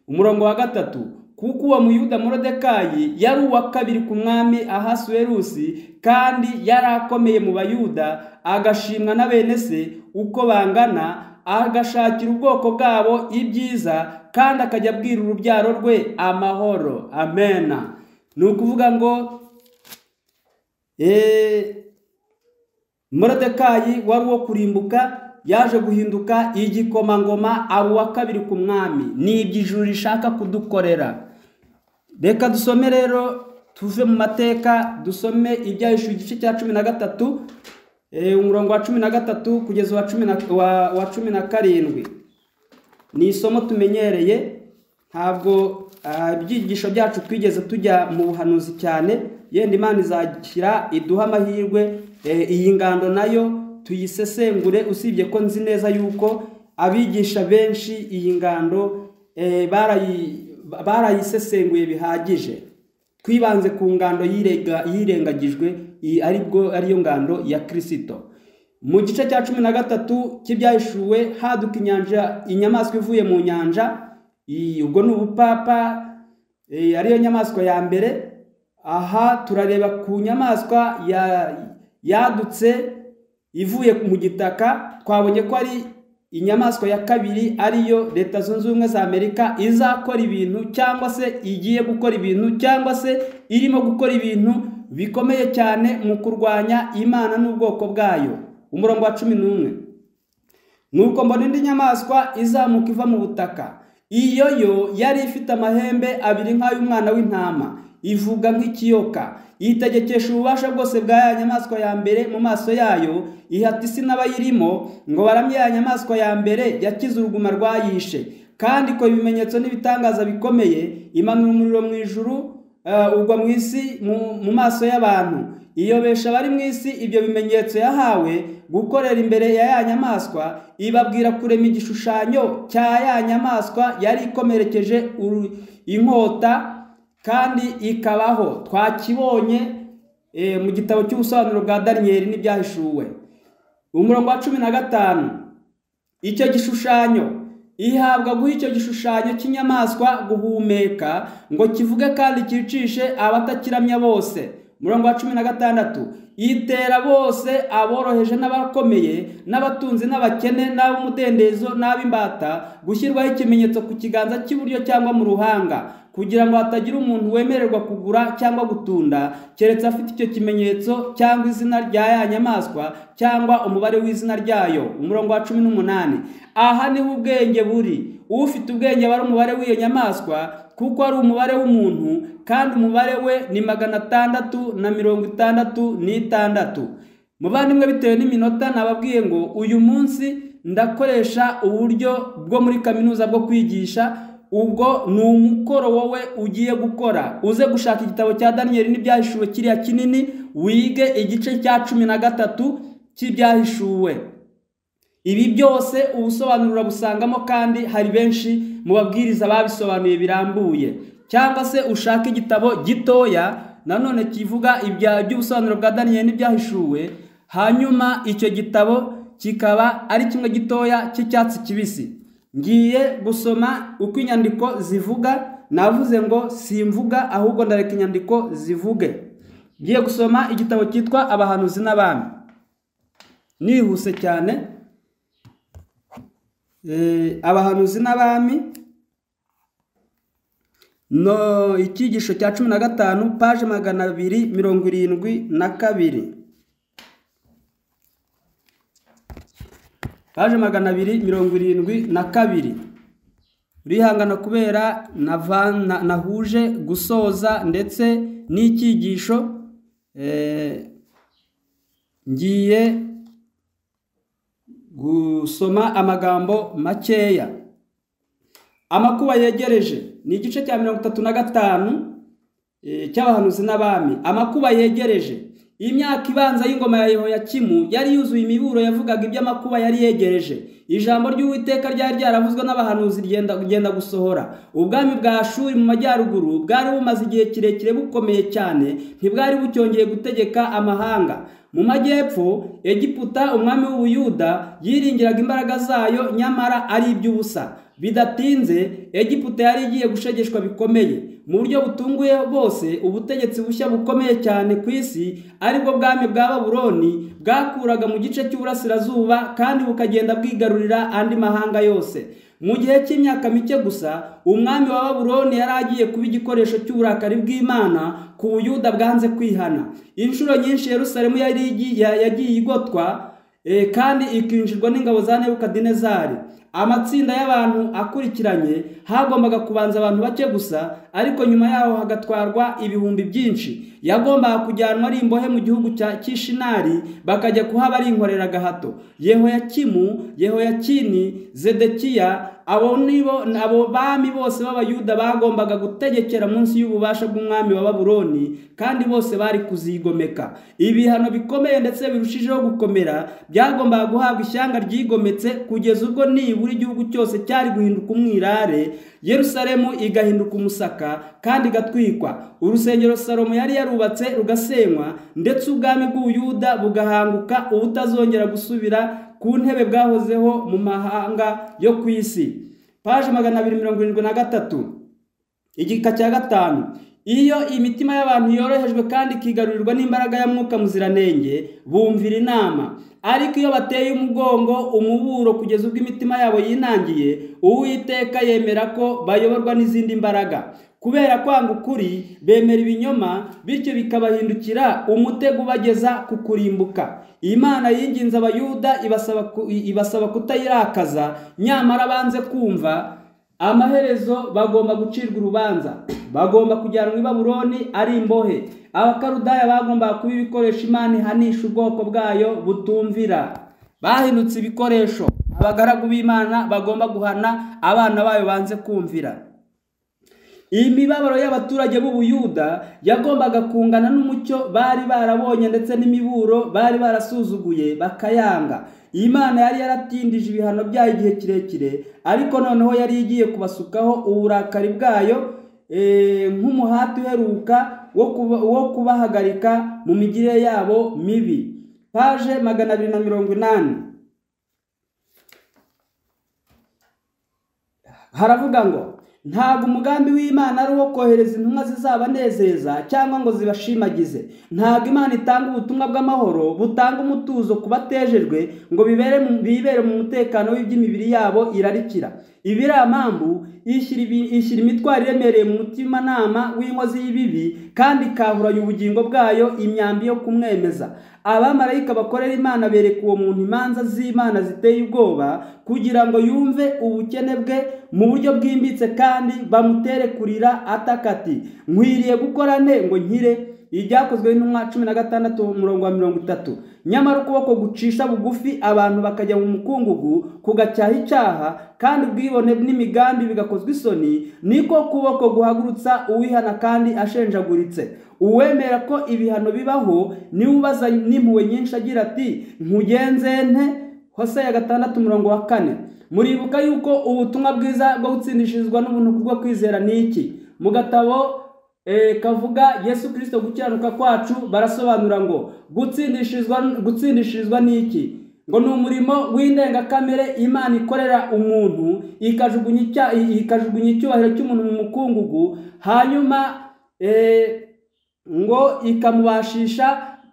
umurongo wa gatatu kuko uwo muyuda morodekayi yari uwa kabiri ku mwami ahasuwerusi kandi yari akomeye mu bayuda agashimwa na bene se uko bangana agashakira ubwoko bwabo ibyiza kandi akajya abwira urubyaro rwe amahoro amena ni ukuvuga ngo eh, morodekayi wari uwo kurimbuka yaje guhinduka igikomangoma aba uwa kabiri ku mwami ni ibyo ijuru rishaka kudukorera reka dusome rero tuve mu mateka dusome ibyahishuwe igice cya cumi na gatatu eh, umurongo wa cumi na gatatu kugeza uwa cumi na- wa- wa cumi na karindwi ni isomo tumenyereye ntabwo ah, ibyigisho byacu twigeze tujya mu buhanuzi cyane yenda imana izashyira iduha amahirwe eh, iyi ngando nayo tuyisesengure usibye ko nzi neza yuko abigisha benshi iyi ngando eh, barayi- barayisesenguye bihagije twibanze ku ngando yirega- yirengagijwe iyi aribwo ariyo ngando ya kirisito mu gice cya cumi na gatatu cy'ibyahishuwe haduka inyanja inyamaswa ivuye mu nyanja I- ubwo ni ubupapa eh, ariyo nyamaswa ya mbere aha turareba ku nyamaswa ya- yadutse ivuye mu gitaka twabonye ko ari inyamaswa ya kabiri ariyo leta zunze ubumwe za amerika izakora ibintu cyangwa se igiye gukora ibintu cyangwa se irimo gukora ibintu bikomeye cyane mu kurwanya imana n'ubwoko bwayo umurongo wa cumi n'umwe nuko mbona indi nyamaswa izamuka iva mu butaka iyo yo yari ifite amahembe abiri nk'ay'umwana w'intama ivuga nk'ikiyoka yitegekesha ububasha bwose bwa ya nyamaswa ya mbere mu maso yayo ihata isi n'abayirimo ngo baramye ya nyamaswa ya mbere yakize uruguma rwayishe kandi ikora ibimenyetso n'ibitangaza bikomeye imanura umuriro mu ijuru Eh, ugwa mu isi mu mu maso y'abantu iyobesha abari mu isi ibyo bimenyetso yahawe gukorera imbere ya ya nyamaswa ibabwira kurema igishushanyo cya ya nyamaswa yari ikomerekeje uru- inkota kandi ikabaho twakibonye eh, mu gitabo cy'ubusobanuro bwa daniyeli n'ibyahishuwe umurongo wa cumi na gatanu icyo gishushanyo ihabwa guha icyo gishushanyo cy'inyamaswa guhumeka ngo kivuge kandi cyicishe abatakiramya bose murongo wa cumi na gatandatu itera bose aboroheje n'abakomeye n'abatunzi n'abakene n'ab'umudendezo n'ab'imbata gushyirwaho ikimenyetso ku kiganza cy'iburyo cyangwa mu ruhanga kugira ngo hatagira umuntu wemererwa kugura cyangwa gutunda keretse afite icyo kimenyetso cyangwa izina rya ya nyamaswa cyangwa umubare w'izina ryayo umurongo wa cumi n'umunani aha niho ubwenge buri ufite ubwenge aba ari umubare w'iyo nyamaswa kuko ari umubare w'umuntu kandi umubare we ni magana atandatu na mirongo itandatu n'itandatu muvandimwe bitewe n'iminota nababwiye ngo uyu munsi ndakoresha uburyo bwo muri kaminuza bwo kwigisha ubwo ni umukoro wowe ugiye gukora uze gushaka igitabo cya daniyeli n'ibyahishuwe kiriya kinini wige igice cya cumi na gatatu cy'ibyahishuwe ibi byose ubusobanurura busangamo kandi hari benshi mu babwiriza babisobanuye birambuye cyangwa se ushaka igitabo gitoya nanone kivuga ibya by'ubusobanuro bwa daniyeli n'ibyahishuwe hanyuma icyo gitabo kikaba ari kimwe gitoya cy'icyatsi kibisi ngiye gusoma uko inyandiko zivuga navuze ngo simvuga ahubwo ndareka inyandiko zivuge ngiye gusoma igitabo cyitwa abahanuzi n'abami nihuse cyane abahanuzi n'abami no icyigisho cya cumi na gatanu paje magana abiri mirongo irindwi na kabiri paje magana abiri mirongo irindwi na kabiri urihangana kubera nahuje gusoza ndetse n'icyigisho ngiye gusoma amagambo makeya amakuba yegereje ni igice cya mirongo itatu na gatanu cy'abahanuzi n'abami amakuba yegereje imyaka ibanza y'ingoma ya Yehoyakimu yari yuzuye imiburo yavugaga iby'amakuba yari yegereje ijambo ry'uwiteka ryari ryaravuzwe n'abahanuzi rigenda gusohora ubwami bwa shuri mu majyaruguru bwari bumaze igihe kirekire bukomeye cyane ntibwari bucyongeye gutegeka amahanga mu majyepfo egiputa umwami w'ubuyuda yiringiraga imbaraga zayo nyamara ari iby'ubusa bidatinze egiputa yari igiye gushegeshwa bikomeye mu buryo butunguye bwose ubutegetsi bushya bukomeye cyane ku isi aribwo bwami bwa baburoni bwakuraga mu gice cy'uburasirazuba kandi bukagenda bwigarurira andi mahanga yose mu gihe cy'imyaka mike gusa umwami wa baburoni yari agiye kuba igikoresho cy'uburakari bw'imana ku buyuda bwanze kwihana inshuro nyinshi yerusalemu yagiye igotwa kandi ikinjirwa n'ingabo za nebukadinezari amatsinda y'abantu akurikiranye hagombaga kubanza abantu bake gusa ariko nyuma yaho hagatwarwa ibihumbi byinshi yagombaga kujyanwa ari imbohe mu gihugu cya kishinari bakajya kuhaba ari inkoreragahato yehoyakimu yehoyakini zedekiya abo nibo abo bami bose b'abayuda bagombaga gutegekera munsi y'ububasha bw'umwami wa baburoni kandi bose bari kuzigomeka ibihano bikomeye ndetse birushijeho gukomera byagombaga guhabwa ishyanga ryigometse kugeza ubwo nibura igihugu cyose cyari guhinduka umwirare yerusalemu igahinduka umusaka kandi igatwikwa urusengero salomo yari yarubatse rugasenywa ndetse ubwami bw'ubuyuda bugahanguka ubutazongera gusubira ku ntebe bwahozeho mu mahanga yo ku isi paje magana abiri mirongo irindwi na gatatu igika cya gatanu iyo imitima y'abantu yorohejwe kandi ikigarurirwa n'imbaraga ya mwuka muziranenge bumvira inama ariko iyo bateye umugongo umuburo kugeza ubwo imitima yabo yinangiye uwiteka yemera ko bayoborwa n'izindi mbaraga kubera kwanga ukuri bemera ibinyoma bityo bikabahindukira umutego ubageza ku kurimbuka imana yinginze abayuda ibasaba kutayirakaza nyamara banze kumva amaherezo bagomba gucirwa urubanza bagomba kujyanwa i baburoni ari imbohe abakarudaya bagombaga kuba ibikoresho imana ihanisha ubwoko bwayo butumvira bahindutse ibikoresho abagaragu b'imana bagomba guhana abana bayo banze kumvira iyi mibabaro y'abaturage b'ubuyuda yagombaga kungana n'umucyo bari barabonye ndetse n'imiburo bari barasuzuguye bakayanga imana yari yaratindije ibihano byayo igihe kirekire ariko noneho yari igiye kubasukaho uburakari bwayo nk'umuhati uheruka wo kubahagarika mu migirire yabo mibi paje magana abiri na mirongo inani haravuga ngo ntabwo umugambi w'imana ari uwo kohereza intumwa zizabanezeza cyangwa ngo zibashimagize ntabwo imana itanga ubutumwa bw'amahoro butanga umutuzo ku batejejwe ngo bibere mu mutekano w'iby'imibiri yabo irarikira ibiriya mpamvu ishyira imitwaro iremereye mu mutimanama w'inkozi y'ibibi kandi ikahuranya ubugingo bwayo imyambi yo kumwemeza abamarayika bakorera imana bereka uwo muntu imanza z'imana ziteye ubwoba kugira ngo yumve ubukene bwe mu buryo bwimbitse kandi bamutere kurira atakati nkwiriye gukora nte ngo nkire ibyakozwe n'intumwa cumi na gatandatu umurongo wa mirongo itatu nyamara ukuboko gucisha bugufi abantu bakajya mu mukungugu kugacyaha icyaha kandi ubwibone n'imigambi bigakozwa isoni niko kuboko guhagurutsa uwihana kandi ashenjaguritse uwemera ko ibihano bibaho niwe ubaza n'impuhwe nyinshi agira ati nkugenze nte hose ya gatandatu umurongo wa kane muribuka yuko ubutumwa bwiza bwo gutsindishirizwa n'ubuntu kubwo kwizera ni iki mu gatabo eh, kavuga yesu kirisito gukiranuka kwacu barasobanura ngo gutsindishirizwa gutsindishirizwa ni iki ngo ni umurimo w'indengakamere imana ikorera umuntu ikajugunya icya- ikajugunya icyubahiro cy'umuntu mu mukungugu hanyuma eh, ngo ikamubashisha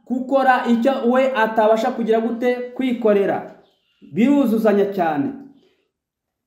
gukora icyo we atabasha kugira gute kwikorera biruzuzanya cyane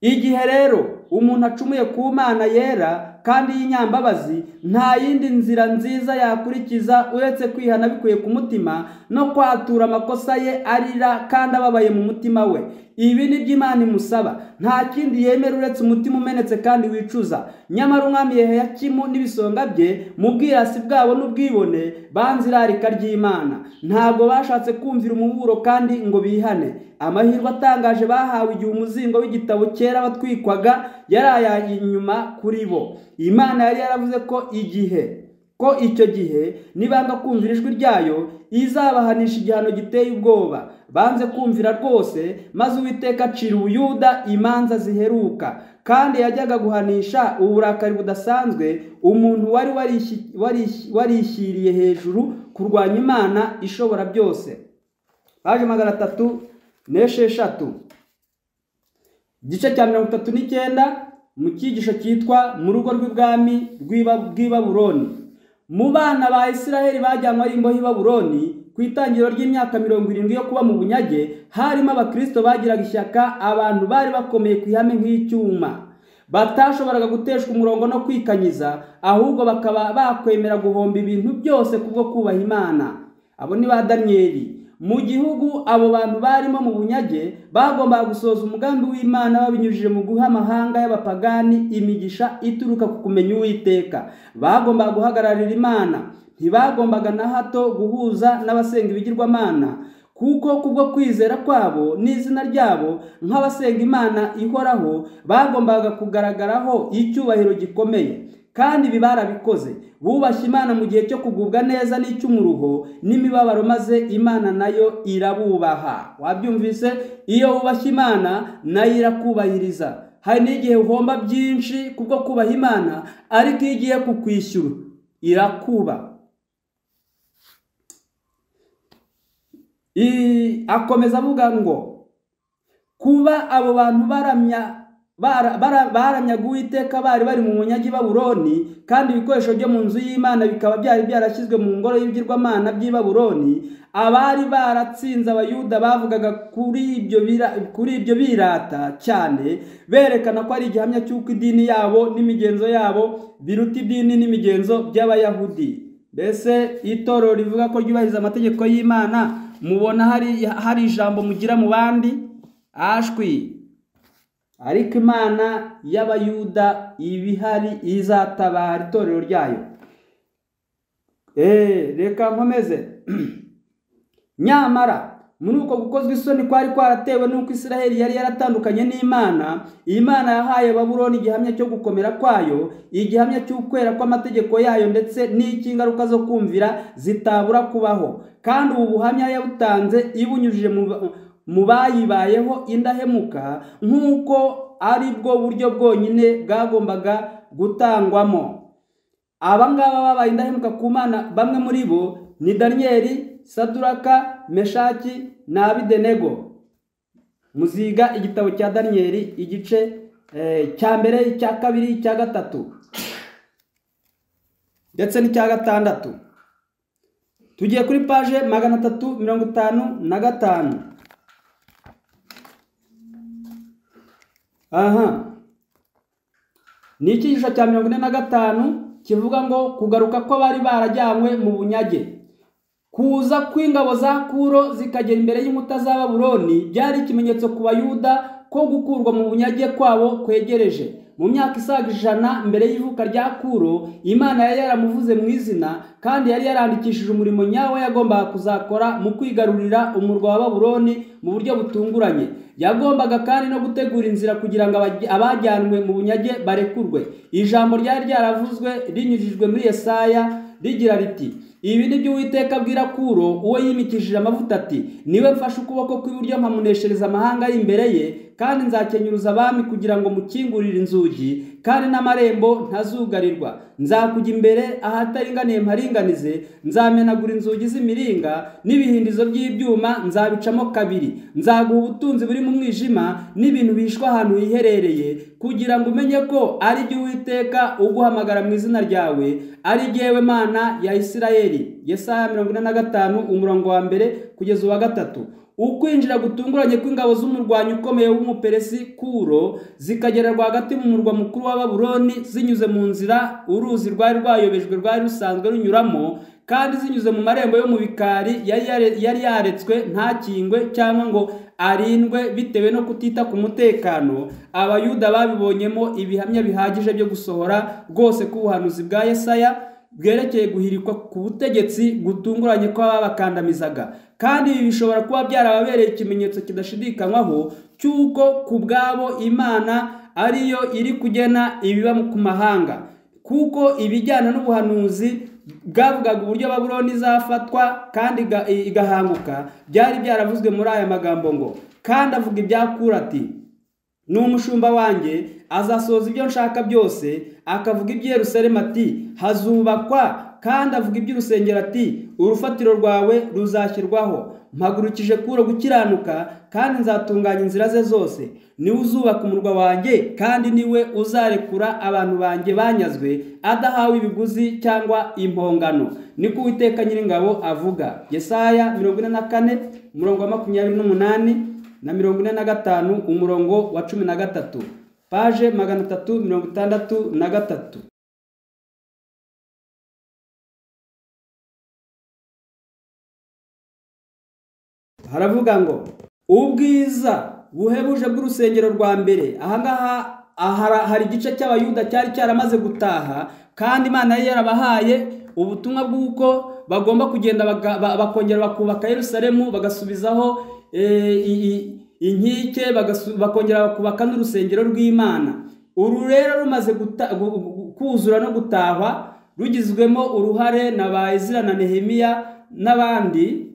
igihe rero umuntu acumuye ku mana yera kandi y'inyambabazi nta yindi nzira nziza yakurikiza uretse kwihana bikuye ku mutima no kwatura amakosa ye arira kandi ababaye mu mutima we ibi ni byo imana imusaba nta kindi yemera uretse umutima umenetse kandi wicuza nyamara umwami yehoyakimu n'ibisonga bye mu bwirasi bwabo n'ubwibone banze irarika ry'imana ntabwo bashatse kumvira umuburo kandi ngo bihane amahirwe atangaje bahawe igihe umuzingo w'igitabo kera batwikwaga yari ayaye inyuma kuri bo imana yari yaravuze ko igihe ko icyo gihe nibanga kumvira ijwi ryayo izabahanisha igihano giteye ubwoba banze kumvira rwose maze uwiteka acira ubuyuda imanza ziheruka kandi yajyaga guhanisha uburakari budasanzwe umuntu wari warishi- warishi- warishyiriye hejuru kurwanya imana ishobora byose paje magana atatu n'esheshatu igice cya mirongo itatu n'icyenda mu cyigisho cyitwa mu rugo rw'ibwami rw'iba- rw'i baburoni mu bana ba isiraheli bajyanywe ari imbohe i baburoni ku itangiriro ry'imyaka mirongo irindwi yo kuba mu bunyage harimo abakristo bagiraga ishyaka abantu bari bakomeye ku ihame nk'icyuma batashoboraga guteshwa umurongo no kwikanyiza ahubwo bakaba bakwemera guhomba ibintu byose kubwo kubaha imana abo ni ba daniyeli mu gihugu abo bantu barimo mu bunyage bagombaga gusohoza umugambi w'imana babinyujije mu guha amahanga y'abapagani imigisha ituruka ku kumenya uwiteka bagombaga guhagararira imana ntibagombaga na hato guhuza n'abasenga ibigirwamana kuko kubwo kwizera kwabo n'izina ryabo nk'abasenga imana ihoraho bagombaga kugaragaraho icyubahiro gikomeye kandi ibi barabikoze bubashye imana mu gihe cyo kugubwa neza n'icy'umuruho n'imibabaro maze imana nayo irabubaha wabyumvise iyo wubashye imana nayo irakubahiriza hari n'igihe uhomba byinshi kubwo kubaha imana ariko iyo igiye kukwishyura irakubaha I- akomeza avuga ngo kuba abo bantu baramya bara- bara- baramyaga uwiteka bari bari mu munyagi baburoni kandi ibikoresho byo mu nzu y'imana bikaba byari byarashyizwe mu ngoro y'ibigirwamana by'i baburoni abari baratsinze abayuda bavugaga kuri ibyo bira- kuri ibyo birata cyane berekana ko ari igihamya cy'uko idini yabo n'imigenzo yabo biruta idini n'imigenzo by'abayahudi mbese itorero rivuga ko ryubahiriza amategeko y'imana mubona hari hari ijambo mugira mu bandi ashwi ariko imana y'abayuda iba ihari izatabara itorero ryayo Eh, reka nkomeze nyamara muri uko gukozwa isoni kwari kwaratewe n'uko isiraheli yari yaratandukanye n'imana imana yahaye baburoni igihamya cyo gukomera kwayo igihamya cy'ukwera kw'amategeko yayo ndetse n'icy'ingaruka zo kumvira zitabura kubaho kandi ubu buhamya yabutanze ibunyujije mu ba- mu bayibayeho indahemuka nk'uko ari bwo buryo bwonyine bwagombaga gutangwamo aba ngaba babaye indahemuka ku mana bamwe muri bo ni daniyeli saduraka meshaki na abidenego muziga igitabo cya daniyeli igice eh, cya mbere icya kabiri icya gatatu ndetse n'icya gatandatu tugiye kuri paje magana atatu mirongo itanu na gatanu aha ni icyigisho cya mirongo ine na gatanu kivuga ngo kugaruka ko bari barajyanywe mu bunyage kuza kw'ingabo za kuro zikagera imbere y'inkuta za baburoni byari ikimenyetso ku bayuda ko gukurwa mu bunyage kwabo kwegereje mu myaka isaga ijana mbere y'ivuka rya kuro imana yari yaramuvuze mu izina kandi yari yarandikishije umurimo nyawo yagombaga kuzakora mu kwigarurira umurwa wa baburoni mu buryo butunguranye yagombaga kandi no gutegura inzira kugira ngo abaj- abajyanwe mu bunyage barekurwe ijambo ryari ryaravuzwe rinyujijwe muri yesaya rigira riti ibi ni byo uwiteka abwira kuro uwo yimikishije amavuta ati niwe mfashe ukuboko kw'iburyo mpamuneshereza amahanga ari imbere ye kandi nzakenyuruza abami kugira ngo mukingurire inzugi kandi n'amarembo ntazugarirwa nzakujya imbere ahataringaniye mparinganize nzamenagura inzugi z'imiringa n'ibihindizo by'ibyuma nzabicamo kabiri nzaguha ubutunzi buri mu mwijima n'ibintu bihishwe ahantu hiherereye kugira ngo umenye ko ari jye uwiteka uguhamagara mu izina ryawe ari jyewe mana ya isirayeli yesaya mirongo ine na gatanu umurongo wa mbere kugeza uwa gatatu ukwinjira gutunguranye kw'ingabo z'umurwanyi ukomeye w'umuperesi kuro zikagera rwagati mu murwa mukuru wa baburoni zinyuze mu nzira uruzi rwari rwayobejwe rwari rusanzwe runyuramo kandi zinyuze mu marembo yo mu bikari yari yare- yari yaretswe ntakingwe cyangwa ngo arindwe bitewe no kutita ku mutekano abayuda babibonyemo ibihamya bihagije byo gusohora rwose k'ubuhanuzi bwa yesaya bwerekeye guhirikwa ku butegetsi gutunguranye kw'ababakandamizaga kandi ibi bishobora kuba byarababereye ikimenyetso kidashidikanywaho cy'uko ku bwabo imana ariyo iri kugena ibiba ku mahanga kuko ibijyana n'ubuhanuzi bwavugaga uburyo babuloni izafatwa kandi iga- igahanguka byari byaravuzwe muri aya magambo ngo kandi avuga ibyakura ati ni umushumba wanjye azasohoza ibyo nshaka byose akavuga iby'Yerusalemu ati hazubakwa kandi avuga iby'urusengero ati urufatiro rwawe ruzashyirwaho mpagurukije kuro gukiranuka kandi nzatunganya inzira ze zose niwe uzubaka umurwa wanjye kandi niwe uzarekura abantu banjye banyazwe adahawe ibiguzi cyangwa impongano niko uwiteka nyiringabo avuga yesaya mirongo ine na kane umurongo wa makumyabiri n'umunani na mirongo ine na gatanu umurongo wa cumi na gatatu paje magana atatu mirongo itandatu na gatatu haravuga ngo ubwiza buhebuje bw'urusengero rwa mbere ahangaha ahara- hari igice cy'abayuda cyari cyaramaze gutaha kandi imana yari yarabahaye ubutumwa bw'uko bagomba kugenda baga- ba- bakongera bakubaka yerusalemu bagasubizaho eh, i- i- inkike bagasu- bakongera bakubaka n'urusengero rw'imana uru rero rumaze guta- gu- gu- kuzura no gutahwa rugizwemo uruhare na ba ezira na nehemiya n'abandi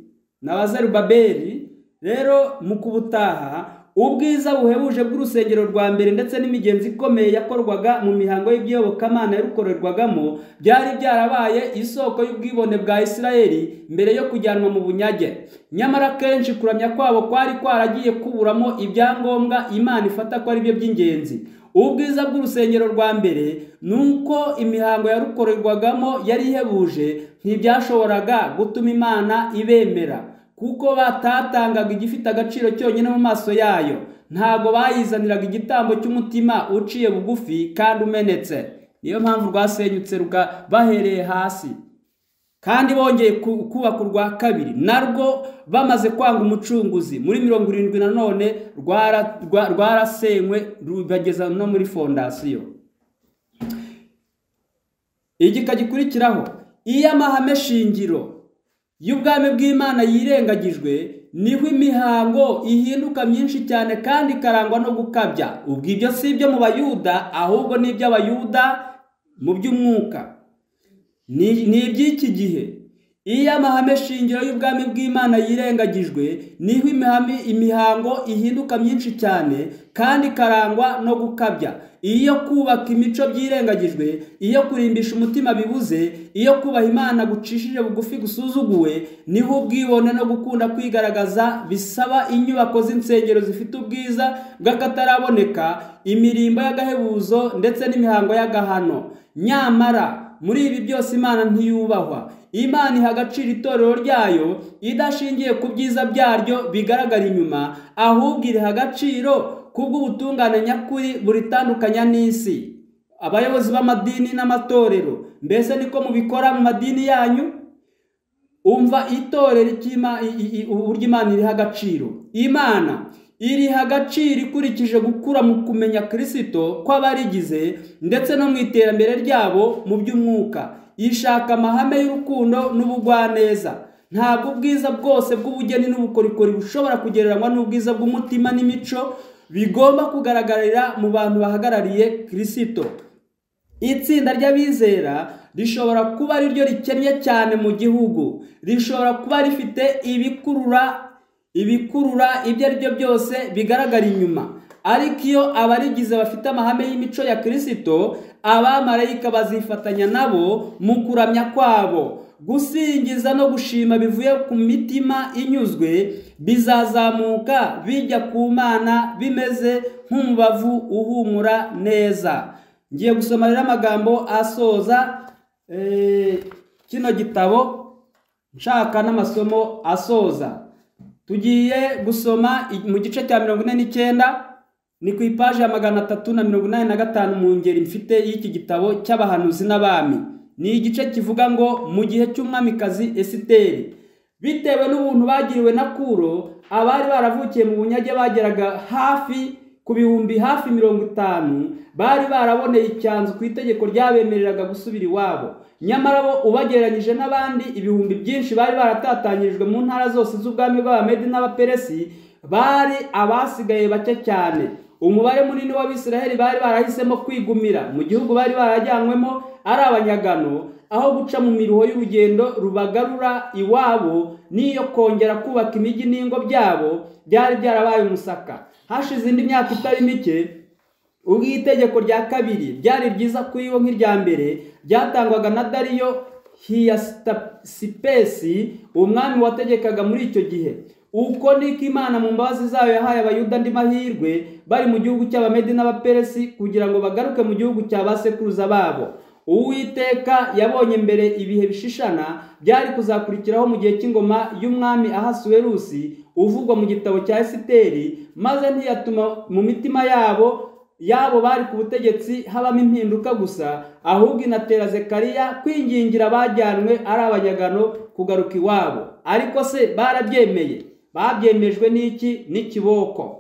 na ba Zerubabeli rero mu kubutaha ubwiza buhebuje bw'urusengero rwa mbere ndetse n'imigenzo ikomeye yakorwaga mu mihango y'ibyobokamana yarukorerwagamo byari byarabaye isoko y'ubwibone bwa isirayeli mbere yo kujyanwa mu bunyage nyamara kenshi kuramya kwabo kwari kwaragiye kuburamo ibyangombwa imana ifata ko ari byo by'ingenzi ubwiza bw'urusengero rwa mbere ni uko imihango yarukorerwagamo yari ihebuje ntibyashoboraga gutuma imana ibemera kuko batatangaga igifite agaciro cyonyine mu maso yayo ntabwo bayizaniraga igitambo cy'umutima uciye bugufi kandi umenetse niyo mpamvu rwasenyutse ruga bahereye hasi kandi bongeye ku- kubaka urwa kabiri narwo bamaze kwanga umucunguzi muri mirongo irindwi nanone rwara- rwa- rwarasenywe rubageza no muri fondasiyo igika gikurikiraho iyo amahame shingiro y'ubwami bw'imana yirengagijwe niho imihango ihinduka myinshi cyane kandi ikarangwa no gukabya ubwo ibyo si ibyo mu bayuda ahubwo ni iby'abayuda mu by'umwuka ni ni iby'iki gihe iyo amahame shingiro y'ubwami bw'imana yirengagijwe niho imihami imihango ihinduka myinshi cyane kandi ikarangwa no gukabya iyo kubaka imico byirengagijwe iyo kurimbisha umutima bibuze iyo kubaha imana gucishije bugufi gusuzuguwe niho ubwibone no gukunda kwigaragaza bisaba inyubako z'insengero zifite ubwiza bw'akataraboneka imirimbo y'agahebuzo ndetse n'imihango y'agahano nyamara muri ibi byose imana ntiyubahwa imana iha agaciro itorero ryayo idashingiye ku byiza byaryo bigaragara inyuma ahubwo iriha agaciro kubw'ubutungane nyakuri buritandukanya n'isi abayobozi b'amadini n'amatorero mbese niko mubikora mu madini yanyu umva itorero icyima- i- i- i- uburyo imana iriha agaciro imana iriha agaciro ikurikije gukura mu kumenya kirisito kw'abarigize ndetse no mu iterambere ryabo mu by'umwuka ishaka amahame y'urukundo n'ubugwaneza ntabwo ubwiza bwose bw'ubugeni n'ubukorikori bushobora kugereranywa n'ubwiza bw'umutima n'imico bigomba kugaragarira mu bantu bahagarariye kirisito itsinda ry'abizera rishobora kuba ari ryo rikennye cyane mu gihugu rishobora kuba rifite ibikurura ibikurura ibyo ari byo byose bigaragara inyuma ariko iyo abarigize bafite amahame y'imico ya kirisito abamarayika bazifatanya nabo mu kuramya kwabo gusingiza no gushima bivuye ku mitima inyuzwe bizazamuka bijya ku mana bimeze nk'umubavu uhumura neza ngiye gusoma rero amagambo asoza eh, kino gitabo nshaka n'amasomo asoza tugiye gusoma i- mu gice cya mirongo ine n'icyenda ni ku ipaji ya magana atatu na mirongo inani na gatanu mu ngeri mfite y'iki gitabo cy'abahanuzi n'abami ni igice kivuga ngo mu gihe cy'umwamikazi esiteri bitewe n'ubuntu bagiriwe na kuro abari baravukiye mu bunyage bageraga hafi ku bihumbi hafi mirongo itanu bari baraboneye icyanzu ku itegeko ryabemereraga gusubira iwabo nyamara bo ubagereranyije n'abandi ibihumbi byinshi bari baratatanyirijwe mu ntara zose z'ubwami bw'abamedi n'abaperesi bari abasigaye bake cyane umubare munini w'abisiraheli bari barahisemo kwigumira mu gihugu bari barajyanywemo ari abanyagano aho guca mu miruho y'urugendo rubagarura iwabo n'iyo kongera kubaka imijyi n'ingo byabo byari byarabaye umusaka hashize indi myaka itari mike ubwo itegeko rya kabiri ryari ryiza kuri bo nk'irya mbere ryatangwaga na dariyo hiyasipesi umwami wategekaga muri icyo gihe uko niko imana mu mbabazi zayo yahaye abayuda andi mahirwe bari mu gihugu cy'abamedi n'abaperesi kugira ngo bagaruke mu gihugu cya ba sekuruza babo uwiteka yabonye mbere ibihe bishishana byari kuzakurikiraho mu gihe cy'ingoma y'umwami ahasuwerusi uvugwa mu gitabo cya esiteri maze ntiyatuma mu mitima yabo yabo bari ku butegetsi habamo impinduka gusa ahubwo inatera zekariya kwingingira abajyanwe ari abanyagano kugaruka iwabo ariko se barabyemeye babyemejwe n'iki n'ikiboko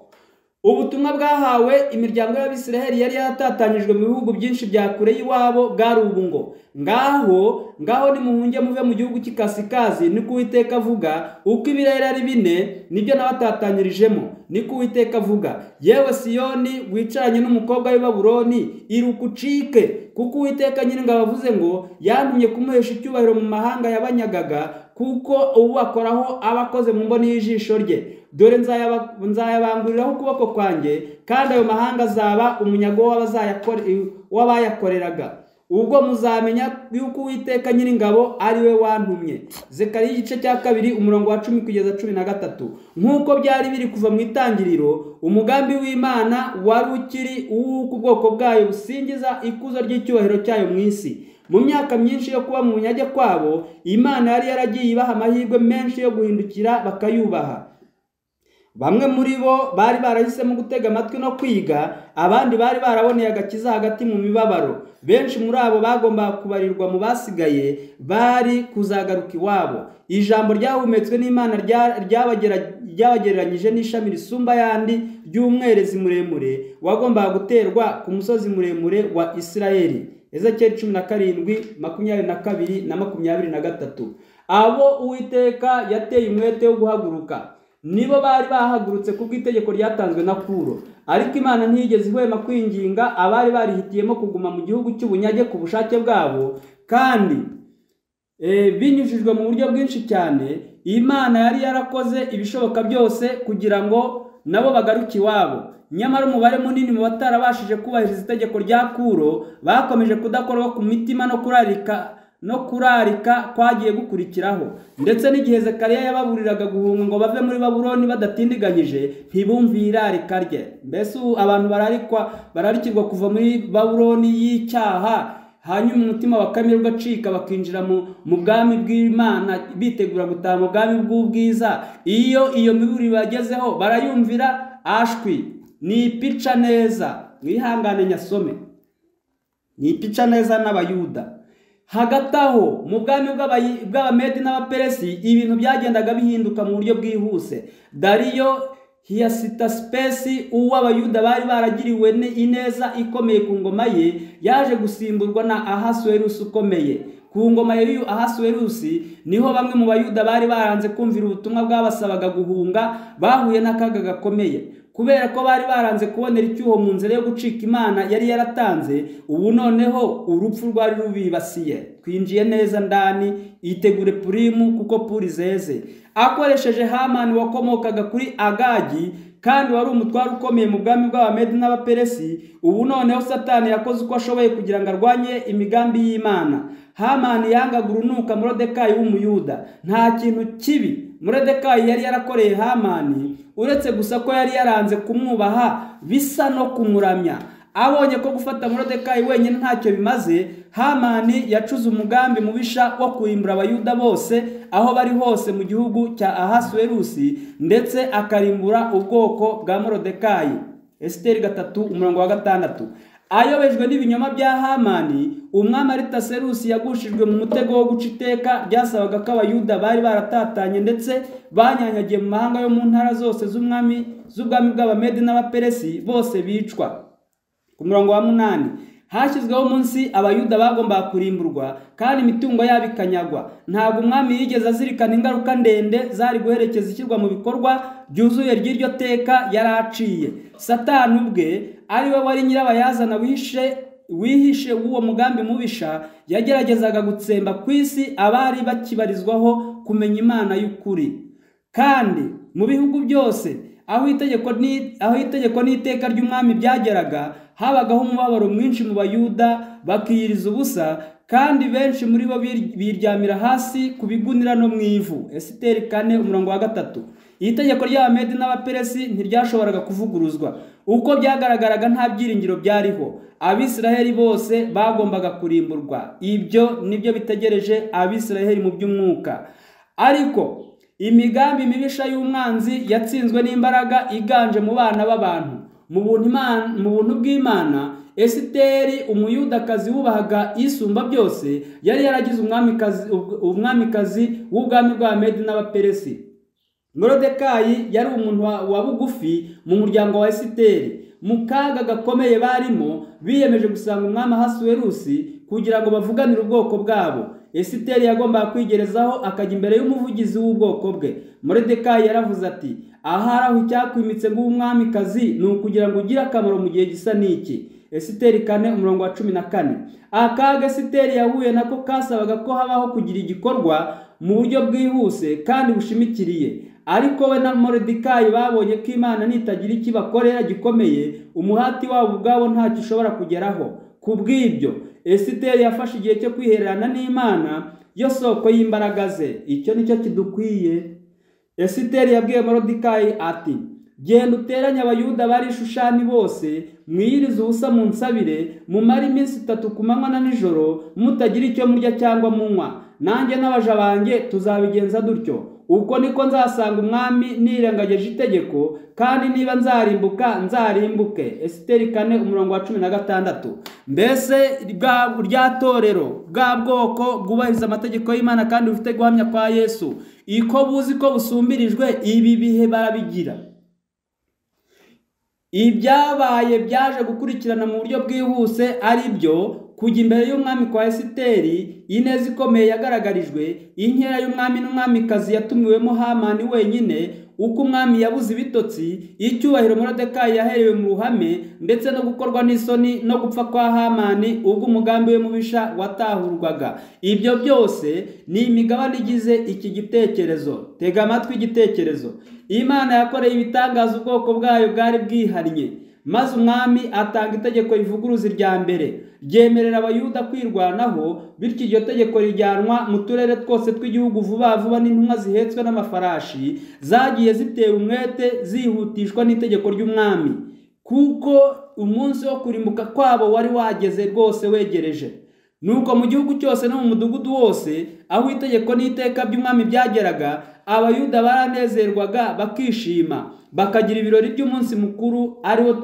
ubutumwa bwahawe imiryango y'abisiraheli yari yaratatanyijwe mu bihugu byinshi bya kure y'iwabo bwari ubu ngo ngaho ngaho nimuhunge muve mu gihugu cy'ikasikazi niko uwiteka avuga uko ibirere ari bine nibyo nabatatanyirijeho niko uwiteka avuga yewe siyoni wicaranye n'umukobwa w'i Babuloni iruka ucike kuko uwiteka nyiringabo avuze ngo yantumye kumuhesha icyubahiro mu mahanga yabanyagaga kuko ubu akoraho aba akoze mu mboni y'ijisho rye dore nzayaba- nzayabanguriraho ukuboko kwanjye kandi ayo mahanga azaba umunyago w'abazayakore- w'abayakoreraga ubwo muzamenya yuko uwiteka nyiringabo ari we wantumye zekariya igice cya kabiri umurongo wa cumi kugeza cumi na gatatu nk'uko byari biri kuva mu itangiriro umugambi w'imana wari ukiri uw'uko ubwoko bwayo busingiza ikuzo ry'icyubahiro cyayo mu isi mu myaka myinshi yo kuba mu bunyage kwabo imana yari yaragiye ibaha amahirwe menshi yo guhindukira bakayubaha bamwe muri bo bari barahisemo gutega amatwi no kwiga abandi bari baraboneye agakiza hagati mu mibabaro benshi muri abo bagombaga kubarirwa mu basigaye bari kuzagaruka iwabo ijambo ryahumetswe n'imana rya- ryabagera- ryabagereranyije n'ishami risumba ayandi ry'umwerezi muremure wagombaga guterwa ku musozi muremure wa isirayeli ezekiyeli cumi na karindwi makumyabiri na kabiri na makumyabiri na gatatu abo uwiteka yateye umwete wo guhaguruka nibo bari bahagurutse ku bw'itegeko ryatanzwe na kuro ariko imana ntiyigeze ihwema kwinginga abari barihitiyemo kuguma mu gihugu cy'ubunyage ku bushake bwabo kandi eh, binyujijwe mu buryo bwinshi cyane imana yari yarakoze ibishoboka byose kugira ngo nabo bagaruke iwabo nyamara umubare munini mu batarabashije kubahiriza itegeko rya kuro bakomeje kudakorwa ku mitima no kurarika no kurarika kwagiye gukurikiraho ndetse n'igihe zekariya yababuriraga guhunga ngo bave muri babuloni badatindiganyije ntibumve irarika rye mbese ubu abantu bararikwa bararikirwa kuva muri babuloni y'icyaha hanyuma umutima bakamirwa acika bakinjira mu mu bwami bw'imana bitegura gutaha mu bwami bw'ubwiza iyo iyo miburi bagezeho barayumvira ashwi nipica neza mwihangane nyasome nipica neza n'abayuda hagati aho mu bwami bw'abayi- bw'abamedi n'abaperesi ibintu byagendaga bihinduka mu buryo bwihuse dariyo hiyasitasipesi uw'abayuda bari baragiriwe ni- ineza ikomeye ku ngoma ye yaje gusimburwa na ahasuwerusi ukomeye ku ngoma ya y'uyu ahasuwerusi niho bamwe mu bayuda bari baranze kumvira ubutumwa bwabasabaga guhunga bahuye n'akaga gakomeye ku kubera ko bari baranze kubonera icyuho mu nzira yo gucika imana yari yaratanze ubu noneho urupfu rwari rubibasiye twinjiye neza ndani yitegure purimu kuko puri zeze akoresheje hamani wakomokaga kuri agagi kandi wari umutware ukomeye mu bwami bw'abamedi n'abaperesi ubu noneho satani yakoze uko ashoboye kugira ngo arwanye imigambi y'imana hamani yangaga urunuka murodekayi w'umuyuda nta kintu kibi murodekayi yari yarakoreye hamani uretse gusa ko yari yaranze kumwubaha bisa no kumuramya abonye ko gufata murodekayi wenyine ntacyo bimaze hamani yacuze umugambi mubisha wo kurimbura abayuda bose aho bari hose mu gihugu cya ahasuwerusi ndetse akarimbura ubwoko bwa murodekayi esiteri gatatu umurongo wa gatandatu ayobejwe n'ibinyoma bya hamani umwami aritaserusi yagushijwe mu mutego wo guca iteka byasabaga ko abayuda bari baratatanye ndetse banyanyagiye mu mahanga yo mu ntara zose z'umwami z'ubwami bw'abamedi n'abaperesi bose bicwa ku murongo wa munani hashyizweho umunsi abayuda bagombaga kurimburwa kandi imitungo yabo ikanyagwa ntabwo umwami yigeze azirikana ingaruka ndende zari guherekeza ishyirwa mu bikorwa byuzuye ry'iryo teka yari aciye satani ubwe ari we wari nyirabayazana wihishe wihishe w'uwo mugambi mubisha yageragezaga gutsemba ku isi abari bakibarizwaho kumenya imana y'ukuri kandi mu bihugu byose aho itegeko aho itegeko n'iteka ry'umwami byageraga habagaho umubabaro mwinshi mu bayuda bakiyiriza ubusa kandi benshi muri bo biryamira hasi ku bigunira no mu ivu esiteri kane umurongo wa gatatu iri tegeko ry'abamedi n'abaperesi ntiryashoboraga kuvuguruzwa uko byagaragaraga nta byiringiro byariho abisiraheli bose bagombaga kurimburwa ibyo nibyo bitegereje abisiraheli mu by'umwuka ariko imigambi mibisha y'umwanzi yatsinzwe n'imbaraga iganje mu bana b'abantu mu buntu bw'imana esiteri umuyudakazi wubahaga isumba byose yari yaragize umwamikazi w'ubwami bw'abamedi n'abaperesi morodekayi yari umuntu wa bugufi mu muryango wa esiteri mu kaga gakomeye barimo biyemeje gusanga umwami ahasuwerusi kugira ngo bavuganire ubwoko bwabo esiteri yagombaga kwigerezaho akajya imbere y'umuvugizi w'ubwoko bwe moredekayi yaravuze ati ahari aho icyakwimitse nk'umwamikazi ni ukugira ngo ugire akamaro mu gihe gisa n'iki esiteri kane umurongo wa cumi na kane akaga esiteri yahuye nako kasabaga ko habaho kugira igikorwa mu buryo bwihuse kandi bushimikiriye ariko we na moridikayi babonye ko imana nitagira ikibakorera gikomeye umuhati wabo ubwabo ntacyo ushobora kugeraho ku bw'ibyo esiteri yafashe igihe cyo kwihererana n'imana yo soko y'imbaraga ze icyo nicyo kidukwiye esiteri yabwiye moridikayi ati genda uteranye abayuda bari ishushani bose mwiyirize ubusa mu nsabire mumare iminsi itatu ku manywa na nijoro mutagira icyo murya cyangwa munywa nanjye n'abaja banjye tuzabigenza dutyo uko niko nzasanga umwami nirengagije itegeko kandi niba nzarimbuka nzarimbuke esiteri kane umurongo wa cumi na gatandatu mbese rya torero bwa bwoko bwubahiriza amategeko y'imana kandi bufite guhamya kwa yesu iko buzi ko busumbirijwe ibi bihe barabigira ibyabaye byaje gukurikirana mu buryo bwihuse ari byo kujya imbere y'umwami kwa esiteri ineza ikomeye yagaragarijwe inkera y'umwami n'umwamikazi yatumiwemo hamani wenyine uko umwami yabuze ibitotsi icyubahiro morodekayi yaherewe mu ruhame ndetse no gukorwa n'isoni no gupfa kwa hamani ubwo umugambi we mubisha watahurwaga ibyo byose ni imigabane igize iki gitekerezo tega amatwi igitekerezo imana yakoreye ibitangaza ubwoko bwayo bwari bwihariye maze umwami atanga itegeko rivuguruza irya mbere ryemerera abayuda kwirwanaho bityo iryo tegeko rijyanwa mu turere twose tw'igihugu vuba vuba n'intumwa zihetswe n'amafarashi zagiye zitewe umwete zihutishwa n'itegeko ry'umwami kuko umunsi wo kurimbuka kwabo wari wageze rwose wegereje nuko mu gihugu cyose no mu mudugudu wose aho itegeko n'iteka by'umwami byageraga abayuda baranezerwaga bakishima bakagira ibirori by'umunsi mukuru ariwo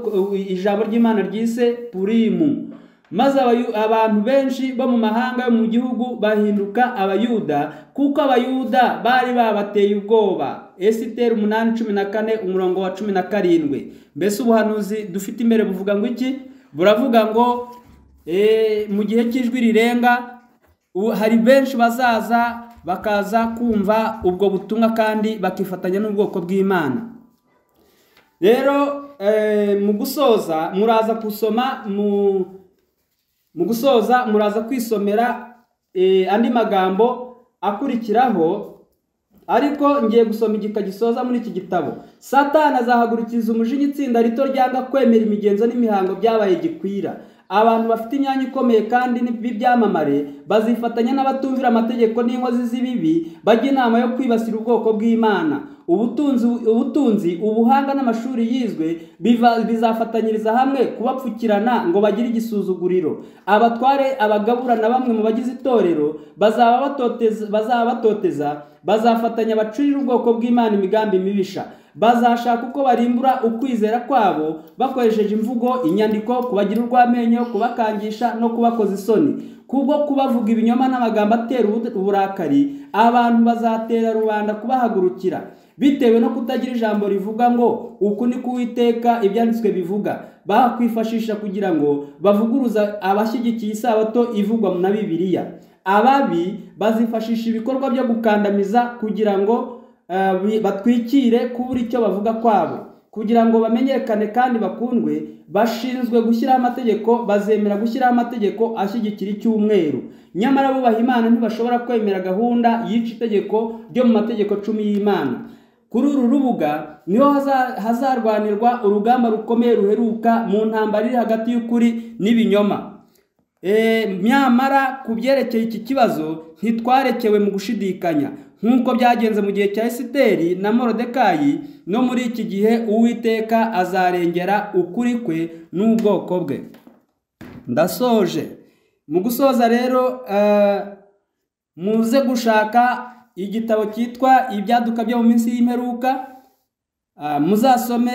ijambo ry'imana ryise purimu maze abantu benshi bo mu mahanga yo mu gihugu bahinduka abayuda kuko abayuda bari babateye ubwoba esiteri umunani cumi na kane umurongo wa cumi na karindwi mbese ubuhanuzi dufite imbere buvuga ngo iki buravuga ngo mu gihe cy'ijwi rirenga hari benshi bazaza bakaza kumva ubwo butumwa kandi bakifatanya n'ubwoko bw'imana rero eh, mu gusoza muraza gusoma mu mu gusoza muraza kwisomera eh, andi magambo akurikiraho ariko ngiye gusoma igika gisoza muri iki gitabo satani azahagurukiriza umujinya itsinda rito ryanga kwemera imigenzo n'imihango byabaye gikwira abantu bafite imyanya ikomeye kandi b'ibyamamare bazifatanya n'abatumvira amategeko n'inkozi z'ibibi bajya inama yo kwibasira ubwoko bw'imana ubutunzi ubutunzi ubuhanga n'amashuri yizwe biva- bizafatanyiriza hamwe kubapfukirana ngo bagire igisuzuguriro abatware abagabura na bamwe mu bagize itorero bazaba batoteza- bazaba batoteza bazafatanya bacurire ubwoko bw'imana imigambi mibisha bazashaka uko barimbura ukwizera kwabo bakoresheje imvugo inyandiko kubagira urw'amenyo kubakangisha no kubakoza isoni kubwo kubavuga ibinyoma n'amagambo atera ubu- uburakari abantu bazatera rubanda kubahagurukira bitewe no kutagira ijambo rivuga ngo uku ni kuwiteka ibyanditswe bivuga bakwifashisha kugira ngo bavuguruza abashyigikiye isabato ivugwa na bibiliya ababi bazifashisha ibikorwa byo gukandamiza kugira ngo eh, bi- batwikire kubura icyo bavuga kwabo kugira ngo bamenyekane kandi bakundwe bashinzwe gushyiraho amategeko bazemera gushyiraho amategeko ashyigikira icyumweru nyamara bubaha imana ntibashobora kwemera gahunda y'ica itegeko ryo mu mategeko cumi y'imana kuri uru rubuga niho haza- hazarwanirwa urugamba rukomeye ruheruka mu ntambara iri hagati y'ukuri n'ibinyoma E, nyamara ku byerekeye iki kibazo ntitwarekewe mu gushidikanya nk'uko byagenze mu gihe cya esiteri na morodekayi no muri iki gihe uwiteka azarengera ukuri kwe n'ubwoko bwe ndasoje mu gusoza rero eh, muze gushaka igitabo cyitwa ibyaduka byo mu minsi y'imperuka Ah, muzasome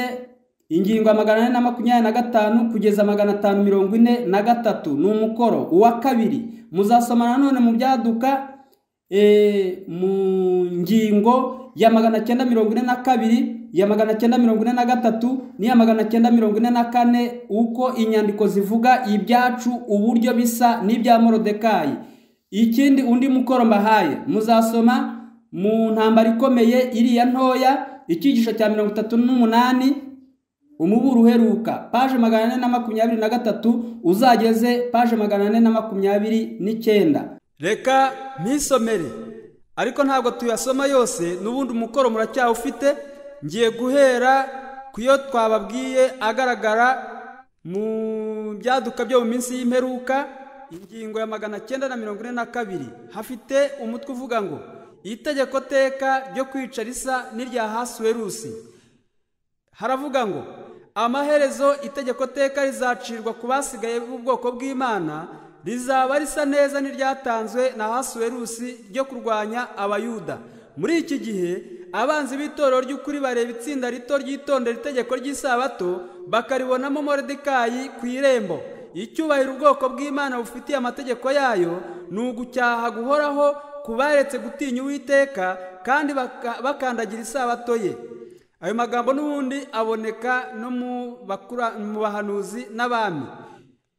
ingingo magana ane na makumyabiri na gatanu kugeza magana atanu mirongo ine na gatatu ni umukoro uwa kabiri muzasoma nanone mu byaduka eh, mu ngingo ya magana cyenda mirongo ine na kabiri ya magana cyenda mirongo ine na gatatu n'iya magana cyenda mirongo ine na kane uko inyandiko zivuga ibyacu uburyo bisa n'ibya morodekayi ikindi undi mukoro mbahaye muzasoma mu ntambara ikomeye iriya ntoya icyigisho cya mirongo itatu n'umunani umuburo uheruka paje magana ane na makumyabiri na gatatu uzageze paje magana ane na makumyabiri n'icyenda reka ntisomere ariko ntabwo tuyasoma yose n'ubundi umukoro muracyawufite ngiye guhera ku yo twababwiye agaragara mu byaduka byo mu minsi y'imperuka ingingo ya magana cyenda na mirongo ine na kabiri hafite umutwe uvuga ngo itegeko teka ryo kwica risa n'irya hasuwerusi haravuga ngo amaherezo itegeko teka rizacirwa ku basigaye b'ubwoko bw'imana rizaba risa neza n'iryatanzwe na hasuwerusi ryo kurwanya abayuda muri iki gihe abanzi b'itorero ry'ukuri bareba itsinda rito ryitondera itegeko ry'isabato bakaribonamo moridekayi ku irembo icyubahiro ubwoko bw'imana bufitiye amategeko yayo ni ugucyaha guhoraho ku baretse gutinya uwiteka kandi baka- bakandagira isabato ye ayo magambo n'ubundi aboneka no mu bakura- mu bahanuzi n'abami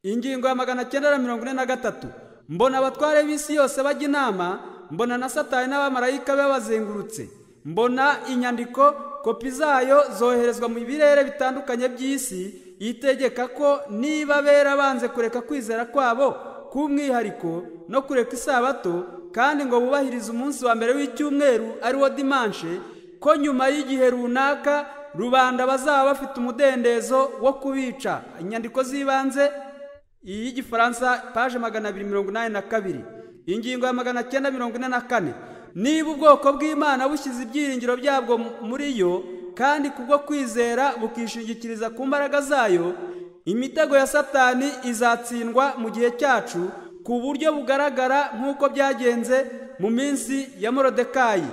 ingingo ya magana cyenda na mirongo ine na gatatu mbona abatware b'isi yose bajya inama mbona na satani n'abamarayika babazengurutse mbona inyandiko kopi zayo zoherezwa mu birere bitandukanye by'isi yitegeka ko niba bera banze kureka kwizera kwabo k'umwihariko no kureka isabato kandi ngo bubahirize umunsi wa mbere w'icyumweru ari wo dimanshe ko nyuma y'igihe runaka rubanda bazaba bafite umudendezo wo kubica inyandiko z'ibanze iy'igifaransa paje magana abiri mirongo inani na kabiri ingingo ya magana cyenda mirongo ine na kane niba ubwoko bw'imana bushyize ibyiringiro byabwo muri yo kandi kubwo kwizera bukishingikiriza ku mbaraga zayo imitego ya satani izatsindwa mu gihe cyacu ku buryo bugaragara nk'uko byagenze mu minsi ya morodekayi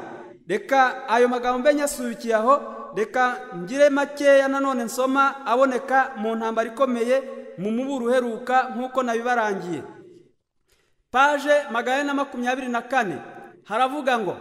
reka ayo magambo mbe nyasubikiye aho reka ngire makeya nanone nsoma aboneka mu ntambara ikomeye mu muburu uheruka nk'uko nabibarangiye paje magana ane na makumyabiri na kane haravuga ngo